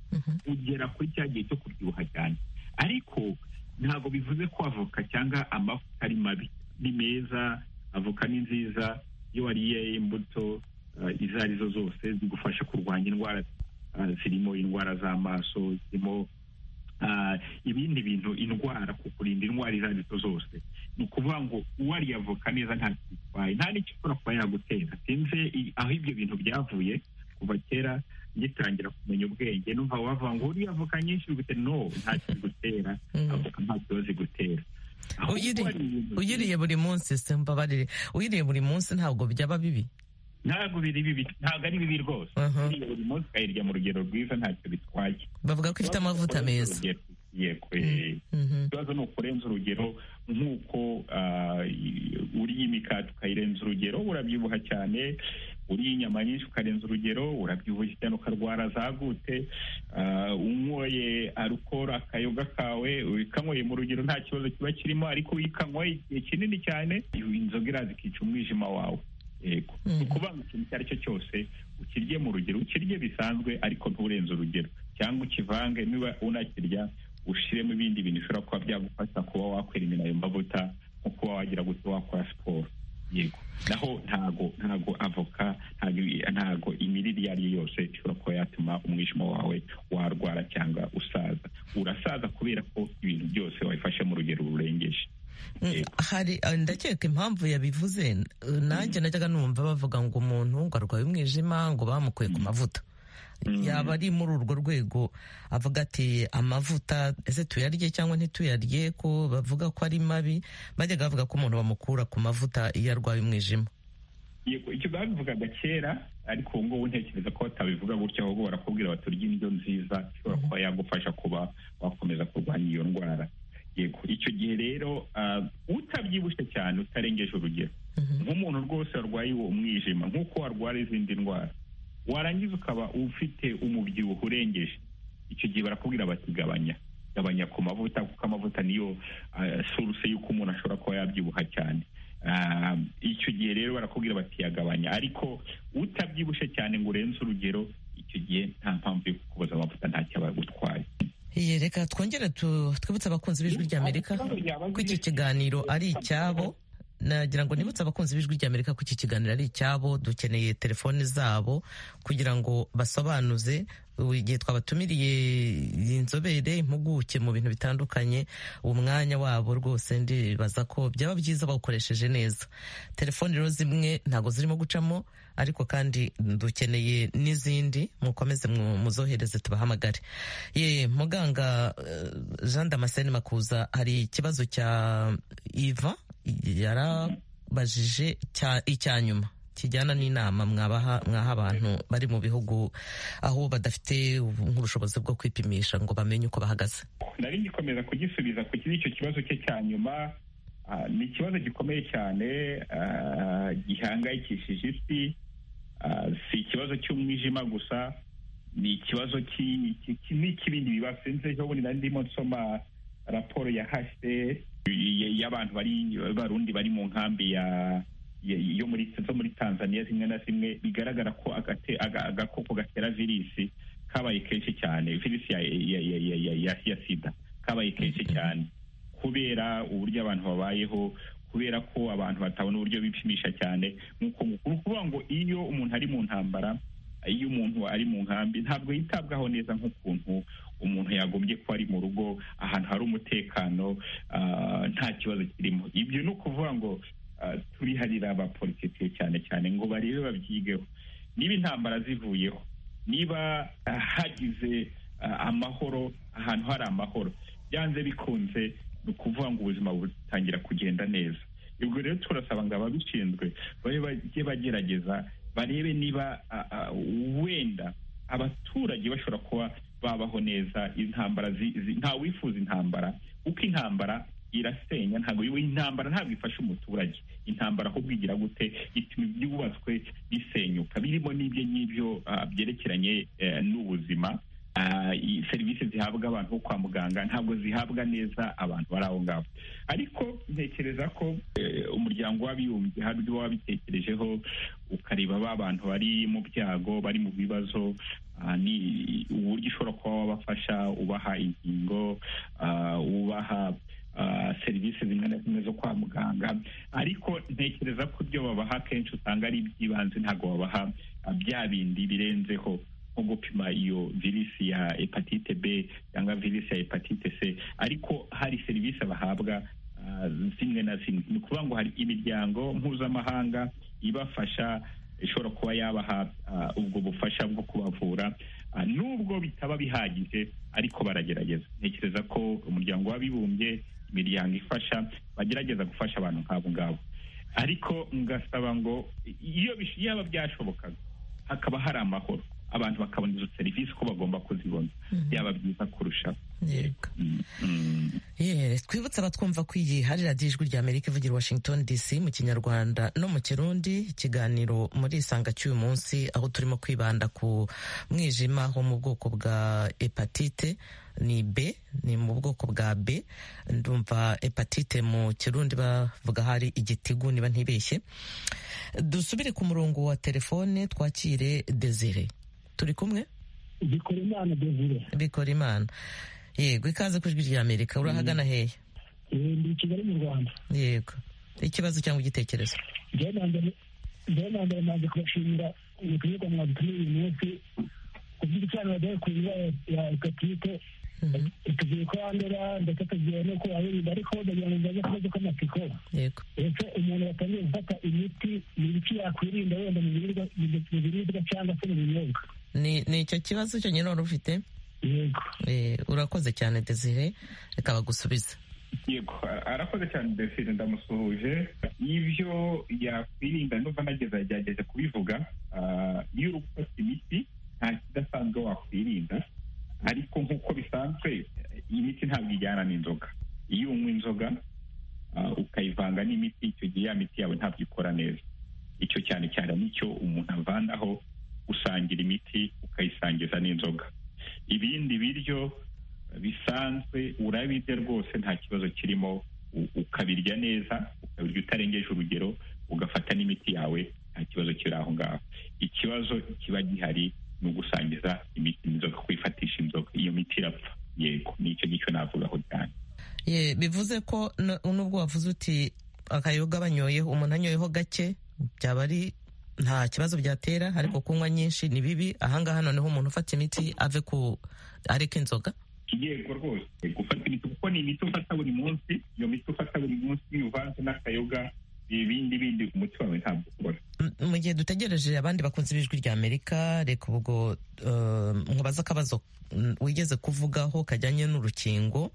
ugera kuri cya gihe cyo kubyibuha cyane ariko ntabwo bivuze ko avoka cyangwa amavuta ari mabi ni meza avoka ni nziza iyo wariye imbuto izo ari zo zose zigufasha kurwanya indwara zirimo indwara z'amaso zirimo ibindi bintu indwara kukurinda indwara izo ari zo zose ni ukuvuga ngo uwariye avoka neza nta kitwaye nta n'icyo ushobora kuba yagutera sinze aho ibyo bintu byavuye kuva kera ngitangira kumenya ubwenge numva wavuga ngo uriye avoka nyinshi bigutera no nta kigutera avoka nta kibazo igutera uyiriye buri munsi se mbabarire uyiriye buri munsi ntabwo byaba bibi ntabwo biri bibi ntabwo ari bibi rwose uriye buri munsi ukayirya mu rugero rwiza ntacyo bitwaye bavuga ko ifite amavuta meza yego ikibazo ni ukurenza urugero nk'uko uriye imikati ukayirenza urugero urabyibuha cyane uriye inyama nyinshi ukarenza urugero urabyibuha cyane ukarwara za gute unyoye arukoro akayoga kawe ukanyweye mu rugero nta kibazo kiba kirimo ariko uyikanyweye igihe kinini cyane inzoga iraza ikica umwijima wawe yego ni ukuvuga ngo ikintu icyo ari cyo cyose ukirye mu rugero ukirye bisanzwe ariko nturenze urugero cyangwa ukivange niba unakirya ushyiremo ibindi bintu bishobora kuba byagufasha kuba wakwirinda ayo mavuta nko kuba wagira gute wakora siporo yego naho ntago ntago avoka ntago imirire iyo ari yo yose ishobora kuba yatuma umwijima wawe warwara cyangwa usaza urasaza kubera ko ibintu byose wabifashe mu rugero rurengeje hari ndakeka impamvu yabivuze nanjye najyaga numva bavuga ngo umuntu ngo arwaye umwijima ngo bamukuye ku mavuta yaba ari muri urwo rwego avuga ati amavuta ese tuyarye cyangwa ntituyarye ko bavuga ko ari mabi bajyaga bavuga ko umuntu bamukura ku mavuta iyo arwaye umwijima icyo babivugaga kera ariko ubu ngubu ntekereza ko batabivuga gutya ahubwo barakubwira baturya indyo nziza ishobora kuba yagufasha kuba wakomeza kurwanya iyo ndwara yego icyo gihe rero utabyibushye cyane utarengeje urugero nk'umuntu rwose warwaye umwijima nk'uko warwara izindi ndwara warangiza ukaba ufite umubyibuho urengeje icyo gihe barakubwira bati gabanya gabanya ku mavuta kuko amavuta niyo suruse y'uko umuntu ashobora kuba yabyibuha cyane icyo gihe rero barakubwira bati yagabanya ariko utabyibushye cyane ngo urenze urugero icyo gihe nta mpamvu yo kukuboza amavuta ntacyo aba yagutwaye reka twongere twibutse abakunzi b'ijwi ry'amerika ko iki kiganiro ari icyabo nagira ngo nibutse abakunzi b'ijwi ry'amerika ko iki kiganiro ari icyabo dukeneye telefoni zabo kugira ngo basobanuze igihe twabatumiriye inzobere impuguke mu bintu bitandukanye umwanya wabo rwose ndibaza ko byaba byiza bawukoresheje neza telefoni rero zimwe ntabwo zirimo gucamo ariko kandi dukeneye n'izindi mukomeze muzohereze tubahamagare ye muganga jean damascene makuza hari ikibazo cya iva yarabajije icya nyuma kijyana n'inama mwabaha mwaha abantu bari mu bihugu aho badafite nk'ubushobozi bwo kwipimisha ngo bamenye uko bahagaze nari ngikomeza kugisubiza ku kiri icyo kibazo cye cya nyuma ah, ni ikibazo gikomeye cyane ah, gihangayikishije isi Ah, si ikibazo cy'umwijima gusa ni ikibazo ki- ki- ki- ni ik'ibindi bibazo sinzi ejo bundi nari ndimo nsoma raporo ya hcr y- y'abantu bari barundi bari mu nkambi ya ya- yo muri zo muri tanzania zimwe na zimwe bigaragara ko agate- aga- agakoko gatera virisi kabaye kenshi cyane virisi ya ya- ya- ya- ya- ya- ya sida kabaye kenshi cyane kubera uburyo abantu babayeho kubera ko abantu batabona uburyo bipimisha cyane nk'uko ni ukuvuga ngo iyo umuntu ari mu ntambara iyo umuntu ari mu nkambi ntabwo yitabwaho neza nk'ukuntu umuntu yagombye kuba ari mu rugo ahantu hari umutekano ah, nta kibazo kirimo ibyo ni ukuvuga ngo ah, turiharira abapolitike cyane cyane ngo barebe babyigeho niba intambara zivuyeho niba ah, hagize ah, amahoro ahantu hari amahoro byanze bikunze ni ukuvuga ngo ubuzima butangira kugenda neza ubwo rero turasaba ngo ababishinzwe babe bajye bagerageza barebe niba ah, ah, wenda abaturage bashobora kuba babaho neza intambara zi- zi- nta wifuza intambara kuko intambara irasenya ntabwo intambara ntabwo ifasha umuturage intambara ahubwo igira gute ituma ibyubatswe bisenyuka birimo n'ibyo ngibyo ah, byerekeranye eh, n'ubuzima Ah, i- serivisi zihabwa abantu bo kwa muganga ntabwo zihabwa neza abantu bari aho ngaho ariko ntekereza ko eh, umuryango w'abibumbye hari uburyo waba wabitekerejeho ukareba ba bantu bari mu byago bari mu bibazo ah, ni uburyo ushobora kuba wabafasha ubaha inkingo ah, ubaha ah, serivisi zimwe na zimwe zo kwa muganga ariko ntekereza ko ibyo babaha kenshi usanga ari iby'ibanze ntabwo babaha ah, bya bindi birenzeho nko gupima iyo virisi ya hepatite b cyangwa virisi ya hepatite c ariko hari serivisi bahabwa ah, zimwe na zimwe ni ukuvuga ngo hari imiryango mpuzamahanga ibafasha ishobora kuba yabaha ah, ubwo bufasha bwo kubavura Ah, nubwo bitaba bihagije ariko baragerageza ntekereza ko umuryango w'abibumbye imiryango ifasha bagerageza gufasha abantu nk'abo ngabo ariko ngasaba ngo iyo bish- yaba byashobokaga hakaba hari amahoro abantu bakabona izo serivisi ko bagomba kuzibona byaba byiza kurushaho yego Mm, mm. Yeah, twibutse abatwumva ko iyi hari radiyo ijwi rya amerika ivugira i washington dc mu kinyarwanda no mu kirundi ikiganiro muri isanga cy'uyu munsi aho turimo kwibanda ku mwijima wo mu bwoko bwa hepatite ni b ni mu bwoko bwa b ndumva hepatite mu kirundi bavuga hari igitigu niba ntibeshye dusubire ku murongo wa telefone twakire desire turi kumwe bikora imana dezire bikora imana yego ikaze ku ijwi rya amerika urahagana hehe ndi i kigali mu rwanda yego ikibazo cyangwa igitekerezo njyewe na mbere njyewe na mbere nanze kubashimira ibikorerwa mwadutumiye uyu munsi ku bw'ibicaniro byakuye ya hepatite tugiye kurandura ndetse tugiye no kubarinda ariko ndagira ngo mbaze akabazo k'amatsiko yego ndetse umuntu watangiye gufata imiti ni ibiki yakwirinda wenda mu biribwa mu biribwa cyangwa se mu binyobwa ni ni icyo kibazo cyonyine wari ufite yego Eh, urakoze cyane desire reka bagusubize yego arakoze cyane desire ndamusuhuje ibyo yakwirinda ndumva nageza yagerageje kubivuga Ah, iyo uri gufata imiti nta kidasanzwe wakwirinda ariko nk'uko bisanzwe imiti ntabwo ijyana n'inzoga iyo unywa inzoga ah, ukayivanga n'imiti icyo gihe ya miti yawe ntabwo ikora neza icyo cyane cyane nicyo umuntu avandaho usangira imiti ukayisangiza n'inzoga ibindi biryo bisanzwe urabirya rwose nta kibazo kirimo u- ukabirya neza ukabirya utarengeje urugero ugafata n'imiti yawe nta kibazo kiri aho ngaho ikibazo kiba gihari ni ugusangiza imiti inzoga kuyifatisha inzoga iyo miti irapfa yego nicyo ngicyo navugaho cyane Ye, bivuze ko n- nubwo wavuze uti akayoga banyoyeho umuntu anyoyeho gake byaba ari nta kibazo byatera ariko kunywa nyinshi ni bibi ahangaha noneho umuntu ufata imiti ave ku areka inzoga yego rwose gufata imiti kuko ni imiti ufata buri munsi iyo miti ufata buri munsi uvanze n'akayoga ibindi bindi umuti wawe ntabwo ukora mu gihe dutegereje abandi bakunzi b'ijwi rya amerika reka ubwo eh, nkubaza akabazo mm, wigeze kuvugaho kajyanye n'urukingo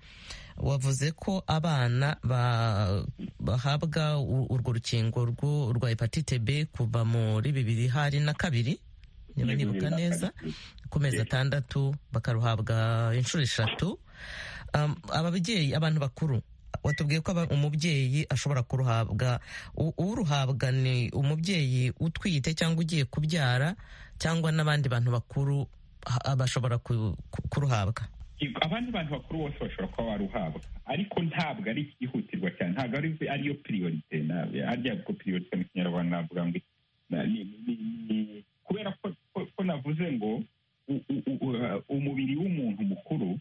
wavuze ko abana ba- bahabwa u- urwo rukingo rwo- rwa hepatite b kuva muri bibiri hari na kabiri niba Yego, nibuka yego, neza ku mezi Yes. atandatu bakaruhabwa inshuro eshatu Um, ababyeyi abantu bakuru watubwiye ko aba- umubyeyi ashobora kuruhabwa U- uruhabwa ni umubyeyi utwite cyangwa ugiye kubyara cyangwa n'abandi bantu bakuru ha- bashobora ku- ku- kuruhabwa Yego, abandi bantu bakuru bose bashobora kuba waruhabwa ariko ntabwo ari ikihutirwa cyane ntabwo ari ariyo priorite na- harya ubwo priorite mu kinyarwanda navuga ngo iki- na- ni- ni- ni- kubera ko, ko, ko navuze ngo u- u- u- u- umubiri w'umuntu mukuru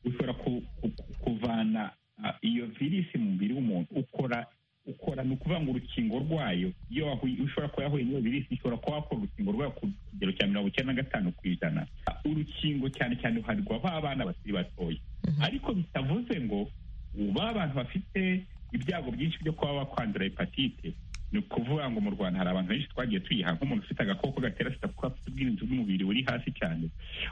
ushobora ku, ku, ku- kuvana ah, iyo virisi mu mubiri w'umuntu ukora ukora ni ukuvuga ngo urukingo rwayo iyo wahuye- ushobora kuba yahuye n'iyo virisi ishobora kuba wakora urukingo rwayo ku kigero cya mirongo icyenda na gatanu ku ijana urukingo cyane cyane ruharirwa ba bana bakiri batoya ariko bitavuze ngo ba bantu bafite ibyago byinshi byo kuba bakwandura hepatite ni ukuvuga ngo mu rwanda hari abantu benshi twagiye tuyiha nk'umuntu ufite agakoko gatera sida kuko afite ubwirinzi bw'umubiri buri hasi cyane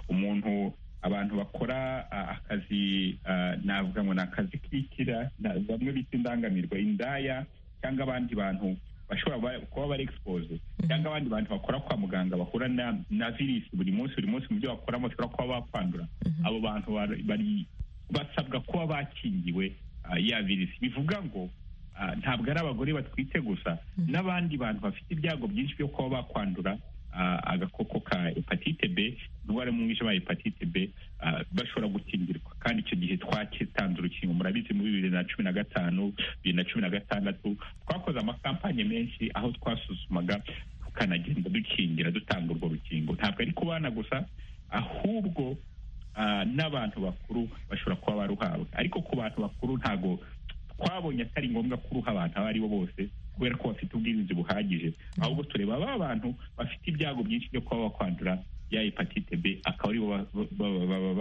umuntu abantu bakora ah, akazi ah, navuga ngo ni akazi kikira na- bamwe bita indangamirwa indaya cyangwa abandi bantu bashobora ba- kuba bari expose cyangwa abandi bantu bakora kwa muganga bahura na, na virusi buri munsi buri munsi mu byo bakora bashobora kuba bakwandura abo bantu bari- bari basabwa kuba bakingiwe ah, ya virusi bivuga ngo ah, ntabwo ari abagore batwite gusa n'abandi bantu bafite ibyago byinshi byo kuba bakwandura ah, agakoko ka hepatite b indwara yo mu mwijima ya hepatite b ah, bashobora gukingirwa kandi icyo gihe twatanze urukingo murabizi muri bibiri na cumi na gatanu bibiri na cumi na gatandatu twakoze amakampanye menshi aho twasuzumaga tukanagenda dukingira dutanga urwo rukingo ntabwo ari ku bana gusa ahubwo ah, n'abantu bakuru bashobora kuba baruhawe ariko ku bantu bakuru ntago twabonye atari ngombwa kuruha abantu abo ari bo bose kubera ko bafite ubwirinzi buhagije ahubwo tureba ba bantu bafite ibyago byinshi byo kuba bakwandura ya hepatite b akaba aribo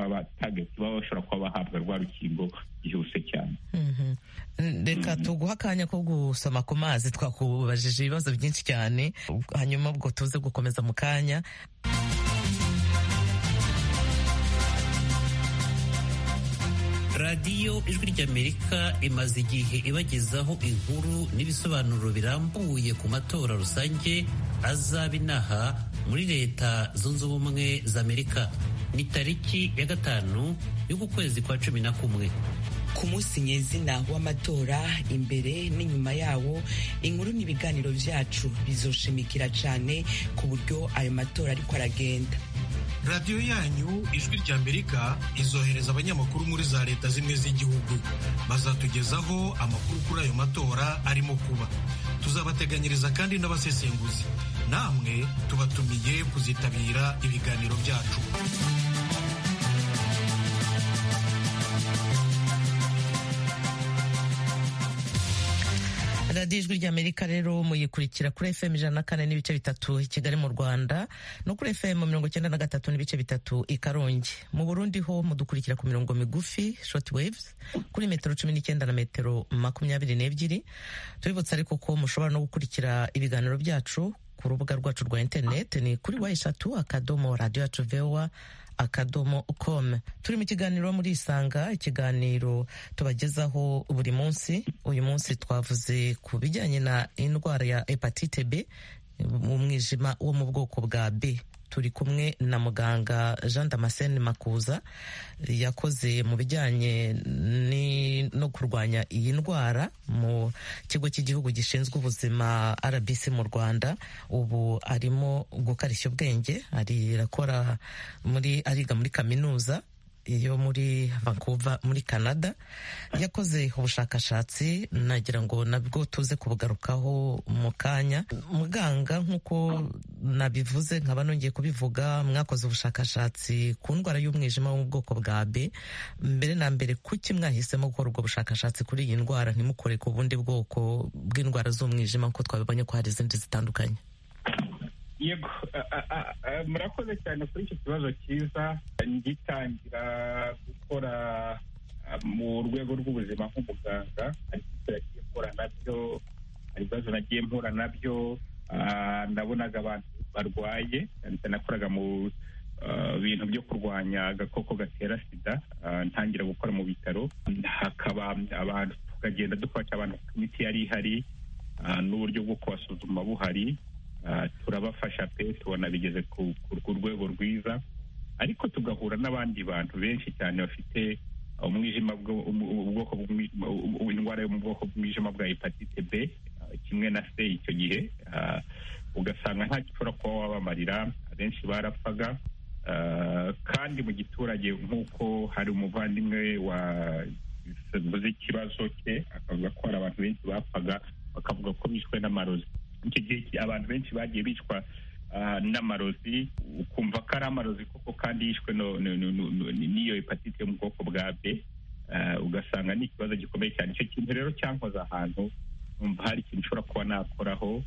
batagati baba bashobora kuba bahabwa rwa rukingo byihuse cyane Mhm. reka tuguha akanya ko gusoma ku mazi twakubajije ibibazo byinshi cyane hanyuma ubwo tuze gukomeza mu kanya radiyo ijwi ry'amerika imaze igihe ibagezaho inkuru n'ibisobanuro birambuye ku matora rusange azaba inaha muri leta zunze ubumwe za amerika ni tariki ya gatanu y'ukwezi kwa cumi na kumwe ku munsi nyezina w'amatora imbere n'inyuma yawo inkuru n'ibiganiro byacu bizoshimikira cyane ku buryo ayo matora ariko aragenda radiyo yanyu ijwi rya amerika izohereza abanyamakuru muri za leta zimwe z'igihugu bazatugezaho amakuru kuri ayo matora arimo kuba tuzabateganyiriza kandi n'abasesenguzi namwe tubatumiye kuzitabira ibiganiro byacu radiyo ijwi ry'amerika rero muyikurikira kuri fm ijana na kane n'ibice bitatu i kigali mu rwanda no kuri fm mirongo icyenda na gatatu n'ibice bitatu i karongi mu burundi ho mudukurikira ku mirongo migufi short waves kuri metero cumi n'icyenda na metero makumyabiri n'ebyiri tubibutsa ariko ko mushobora no gukurikira ibiganiro byacu ku rubuga rwacu rwa interineti ni kuri wa eshatu akadomo radiyo yacu vewa akadomo com turi mu kiganiro muri isanga ikiganiro tubagezaho buri munsi uyu munsi twavuze ku bijyanye na indwara ya hepatite b umwijima wo mu bwoko bwa b turi kumwe na muganga jean damascene makuza yakoze mu bijyanye ni- no kurwanya iyi ndwara mu kigo cy'igihugu gishinzwe ubuzima rbc mu rwanda ubu arimo gukarishya ubwenge ari arakora muri ariga muri kaminuza yo muri Vancouver muri Canada yakoze ubushakashatsi nagira ngo nabwo tuze kubugarukaho mu kanya muganga nk'uko nabivuze nkaba nongeye kubivuga mwakoze ubushakashatsi ku ndwara y'umwijima wo mu bwoko bwa B mbere na mbere kuki mwahisemo gukora ubwo bushakashatsi kuri iyi ndwara ntimukore ku bundi bwoko bw'indwara z'umwijima kuko twabibonye ko hari izindi zitandukanye yego a- a- a- a- murakoze cyane kuri icyo kibazo cyiza ngitangira gukora a, mu rwego rw'ubuzima nk'umuganga ariko icyo yagiye gukora nabyo hari ibibazo nagiye mpura nabyo ndabonaga abantu barwaye nakoraga mu bintu byo kurwanya agakoko gatera sida ntangira gukora mu bitaro hakaba abantu tukagenda dufasha abantu imiti yari ihari n'uburyo bwo kubasuzuma buhari turabafasha pe tubona bigeze ku rwego rwiza ariko tugahura n'abandi bantu benshi cyane bafite umwijima ubwoko indwara yo mu bwoko bw'umwijima bwa hepatite b kimwe na se icyo gihe ugasanga nta gishobora kuba wabamarira abenshi barapfaga kandi mu giturage nk'uko hari umuvandimwe wavuze ikibazo cye akavuga ko hari abantu benshi bapfaga bakavuga ko bishwe n'amarozi icyo gihe abantu benshi bagiye bicwa n'amarozi ukumva ko ari amarozi koko kandi yishwe n'iyo hepatite yo mu bwoko bwa b ugasanga ni ikibazo gikomeye cyane icyo kintu rero cyankoze ahantu numva hari ikintu ushobora kuba nakoraho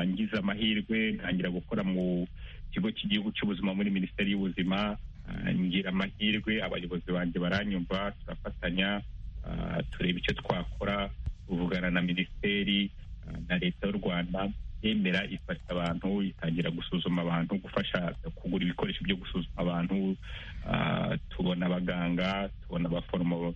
ngize amahirwe ntangira gukora mu kigo cy'igihugu cy'ubuzima muri minisiteri y'ubuzima ngira amahirwe abayobozi banjye baranyumva turafatanya tureba icyo twakora tuvugana na minisiteri na leta y'u rwanda yemera ifasha abantu itangira gusuzuma abantu gufasha kugura ibikoresho byo gusuzuma abantu tubona abaganga tubona abaforomo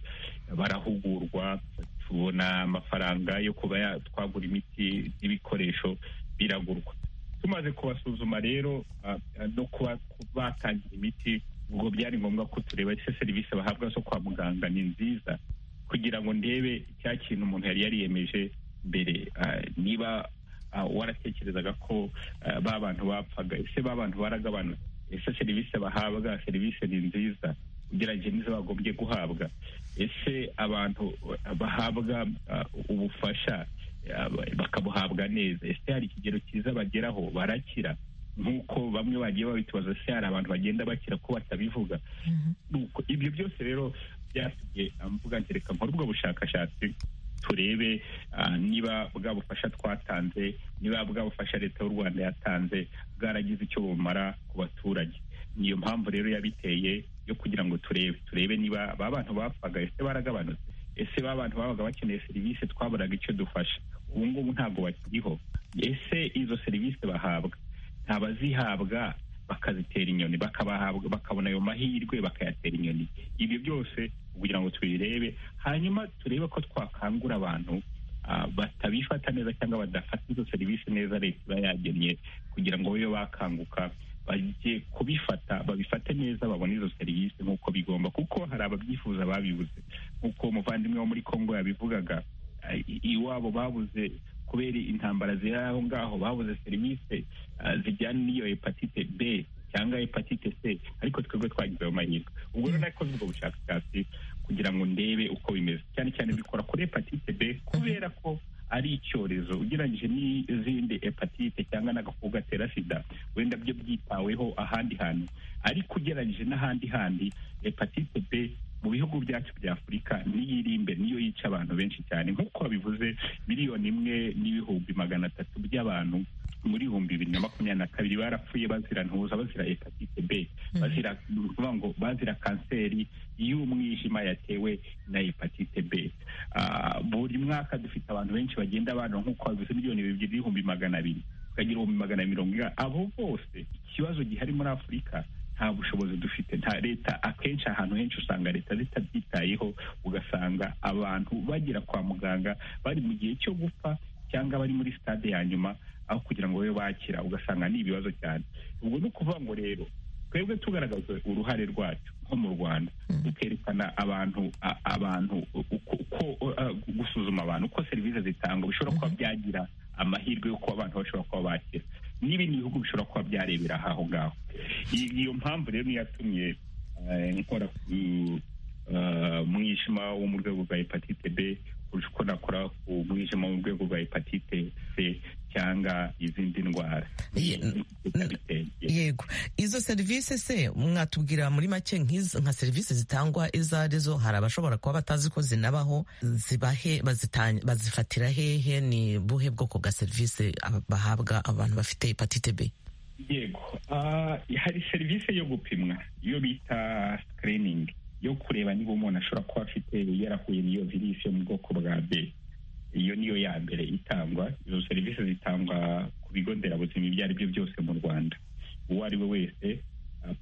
barahugurwa tubona amafaranga yo kuba twagura imiti n'ibikoresho biragurwa tumaze kubasuzuma rero no kuba batangira imiti ubwo byari ngombwa ko tureba ese serivisi bahabwa zo kwa muganga ni nziza kugira ngo ndebe cya kintu umuntu yari yariyemeje mbere niba waratekerezaga ko ba bantu bapfaga ese ba bantu baragabanuka ese serivisi bahabwa serivisi ni nziza ugereranyije n'izo bagombye guhabwa ese abantu bahabwa ubufasha bakabuhabwa neza ese hari ikigero cyiza bageraho barakira nk'uko bamwe bagiye babitubaza se hari abantu bagenda bakira ko batabivuga ibyo byose rero byatumye mvuga ngo reka nkore ubwo bushakashatsi turebe niba bwa bufasha twatanze niba bwa bufasha leta y'u rwanda yatanze bwaragize icyo bumara ku baturage niyo mpamvu rero yabiteye yo kugira ngo turebe turebe niba ba bantu bapfaga ese baragabanutse ese ba bantu babaga bakeneye serivisi twaburaga icyo dufasha ubu ngubu ntabwo bakiriho ese izo serivisi bahabwa ntabazihabwa bakazitera inyoni bakabahabwa bakabona ayo mahirwe bakayatera inyoni ibyo byose kugira ngo tubirebe hanyuma turebe ko twakangura abantu batabifata neza cyangwa badafata izo serivisi neza leta iba yagennye kugira ngo babe bakanguka bajye kubifata babifate neza babone izo serivisi nk'uko bigomba kuko hari ababyifuza babibuze nk'uko umuvandimwe wo muri congo yabivugaga iwabo babuze kubera intambara ziri aho ngaho babuze serivisi zijyana n'iyo hepatite b cyangwa hepatite c ariko twebwe twagize ayo mahirwe ubwo rero nakoze ubwo bushakashatsi kugira ngo ndebe uko bimeze cyane cyane bikora kuri hepatite b kubera ko ari icyorezo ugereranyije n'izindi hepatite cyangwa n'agakoko gatera sida wenda byo byitaweho ahandi hantu ariko ugereranyije n'ahandi handi hepatite b mu bihugu byacu bya afurika niyo iri imbere niyo yica abantu benshi cyane nk'uko babivuze miliyoni imwe n'ibihumbi magana atatu by'abantu muri ibihumbi bibiri na makumyabiri na kabiri barapfuye bazira ntuza bazira hepatite b bazira ngo bazira kanseri y'umwijima yatewe na hepatite b buri mwaka dufite abantu benshi bagenda bandura nk'uko babivuze miliyoni bibiri n'ibihumbi magana abiri tukagira ibihumbi magana mirongo ine abo bose ikibazo gihari muri afurika nta bushobozi dufite nta leta akenshi ahantu henshi usanga leta zitabyitayeho ugasanga abantu bagera kwa muganga bari mu gihe cyo gupfa cyangwa bari muri sitade ya nyuma aho kugira ngo babe bakira ugasanga ni ibibazo cyane ubwo ni ukuvuga ngo rero twebwe tugaragaza uruhare rwacu nko mu rwanda dukerekana abantu abantu uko gusuzuma abantu uko serivisi zitangwa bishobora kuba byagira amahirwe yo kuba abantu bashobora kuba bakira n'ibindi bihugu bishobora kuba byarebera aho ngaho iyo mpamvu rero niyo yatumye nkora ku mwijima wo mu rwego rwa hepatite b kurusha uko nakora ku mwijima wo mu rwego rwa hepatite c cyangwa izindi ndwara yego izo serivisi se mwatubwira muri make nka serivisi zitangwa izo arizo hari abashobora kuba batazi ko zinabaho zibahe bazifatira hehe ni buhe bwoko bwa serivisi bahabwa abantu bafite hepatite b yego hari serivisi yo gupimwa iyo bita sikiriningi yo kureba niba umuntu ashobora kuba afite yarahuye n'iyo virusi yo mu bwoko bwa b iyo niyo ya mbere itangwa izo serivisi zitangwa ku bigo nderabuzima ibyo ari byo byose mu rwanda uwo ari we wese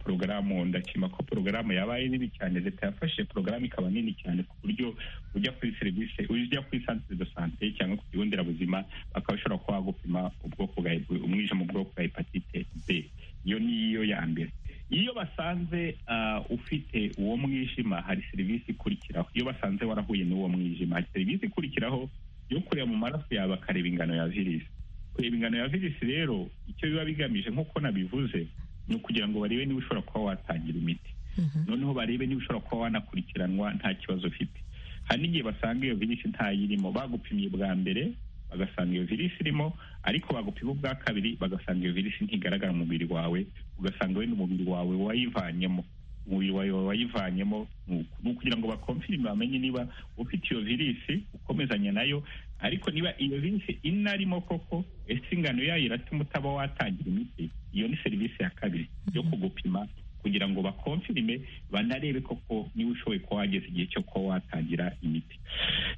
porogaramu ndashima ko porogaramu yaba ari nini cyane leta yafashe porogaramu ikaba nini cyane ku buryo ujya kuri serivisi ujya kuri santire de sante cyangwa ku kigo nderabuzima bakaba bashobora kuba bagupima ubwoko bwa umwijima ubwoko bwa hepatite b iyo niyo ya mbere iyo basanze ufite uwo mwijima hari serivisi ikurikiraho iyo basanze warahuye n'uwo mwijima hari serivisi ikurikiraho yo kureba mu maraso yawe bakareba ingano ya virisi kureba ingano ya virisi rero icyo biba bigamije nk'uko nabivuze ni ukugira ngo barebe niba ushobora kuba watangira imiti noneho barebe niba ushobora kuba wanakurikiranwa nta kibazo ufite hari n'igihe basanga iyo virisi ntayirimo bagupimye bwa mbere bagasanga iyo virisi irimo ariko bagupima ubwa kabiri bagasanga iyo virisi ntigaragara mu mubiri wawe ugasanga wenda umubiri wawe wayivanyemo umubiri wawe wayivanyemo ni ukugira ngo bakomfirime bamenye niba ufite iyo virisi ukomezanya nayo ariko niba iyo virisi inarimo koko ese ingano yayo iratuma utaba watangira imiti iyo ni serivisi ya kabiri yo kugupima kugira ngo bakomfirime banarebe koko niba ushoboye kuba wageze igihe cyo kuba watangira imiti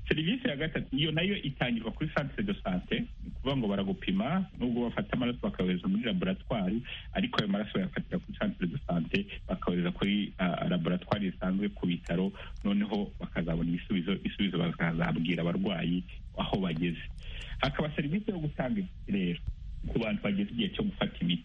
serivisi ya gatatu iyo nayo itangirwa kuri santire de sante ni ukuvuga ngo baragupima nubwo bafata amaraso bakayohereza muri laboratwari ariko ayo maraso bayafatira kuri santire de sante bakayohereza kuri laboratwari zisanzwe ku bitaro noneho bakazabona ibisubizo ibisubizo bakazabwira abarwayi aho bageze hakaba serivisi yo gutanga imiti rero ku bantu bageze igihe cyo gufata imiti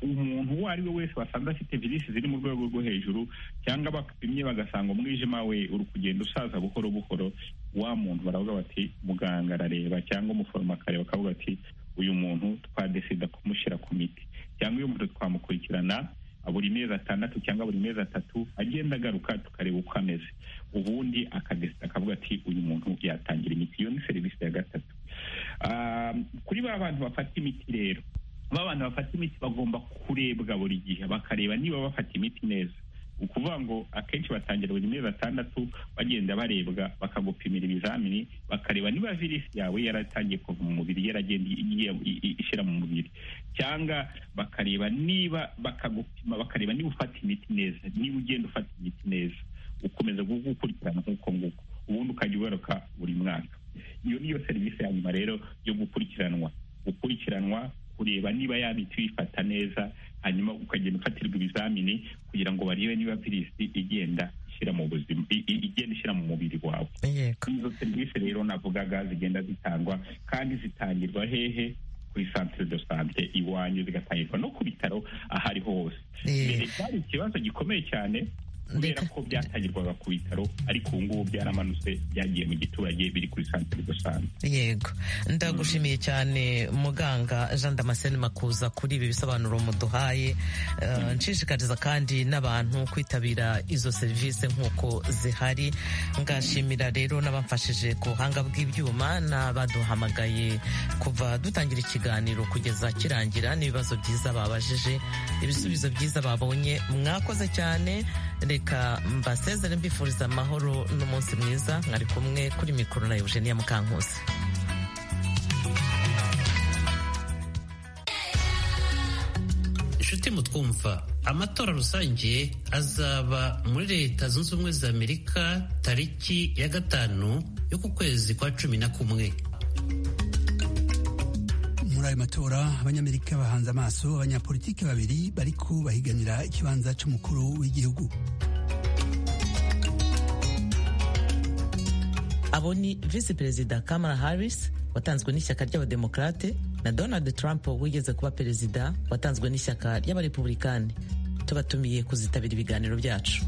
umuntu uwo ari we wese wasanze afite virisi ziri mu rwego rwo hejuru cyangwa bapimye bagasanga umwijima we uri kugenda usaza buhoro buhoro wa muntu baravuga bati muganga arareba cyangwa umuforomo akareba akavuga ati uyu muntu twadesida kumushyira ku miti cyangwa uyu muntu twamukurikirana buri mezi atandatu cyangwa buri mezi atatu agenda agaruka tukareba uko ameze ubundi akadesida akavuga ati uyu muntu yatangira imiti iyo ni serivisi ya gatatu kuri ba bantu bafata imiti rero abantu bafata imiti bagomba kurebwa buri gihe bakareba niba bafata imiti neza ukuvuga ngo akenshi batangira buri mezi atandatu bagenda barebwa bakagupimira ibizamini bakareba niba virisi yawe yaratangiye kuva mu mubiri yaragenda ishyira mu mubiri cyangwa bakareba niba bakagupima bakareba niba ufata imiti neza niba ugenda ufata imiti neza ukomeza gukurikirana nk'uko nguko ubundi ukajya ugaruka buri mwaka iyo niyo serivisi ya nyuma rero yo gukurikiranwa gukurikiranwa kureba niba ya miti uyifata neza hanyuma ukagenda ufatirwa ibizamini kugira ngo barebe niba virusi igenda ishyira mu buzima igenda ishyira mu mubiri wawe izo serivisi rero navugaga zigenda zitangwa kandi zitangirwa hehe kuri santire de sante iwanyu zigatangirwa no ku bitaro aho ariho hose mbere cyari ikibazo gikomeye cyane kubera ko byatangirwaga ku bitaro ariko ubu ngubu byaramanutse byagiye mu giturage biri kuri santire de sante yego ndagushimiye cyane muganga jean damascene makuza kuri ibi bisobanuro muduhaye nshishikariza kandi n'abantu kwitabira izo serivisi nk'uko zihari ngashimira rero n'abamfashije ku buhanga bw'ibyuma n'abaduhamagaye kuva dutangira ikiganiro kugeza kirangira n'ibibazo byiza babajije ibisubizo byiza babonye mwakoze cyane reka mbasezere mbifuriza amahoro n'umunsi mwiza mwari kumwe kuri mikoro na eugenia mukankusi inshuti mutwumva amatora rusange azaba muri leta zunze ubumwe za amerika tariki ya gatanu yo ku kwezi kwa cumi na kumwe muri ayo matora abanyamerika bahanze amaso abanyapolitiki babiri bariko bahiganira ikibanza cy'umukuru w'igihugu abo ni visi perezida kamara harris watanzwe n'ishyaka ry'abademokarate na donald trump wigeze kuba perezida watanzwe n'ishyaka ry'abarepublikani tubatumiye kuzitabira ibiganiro byacu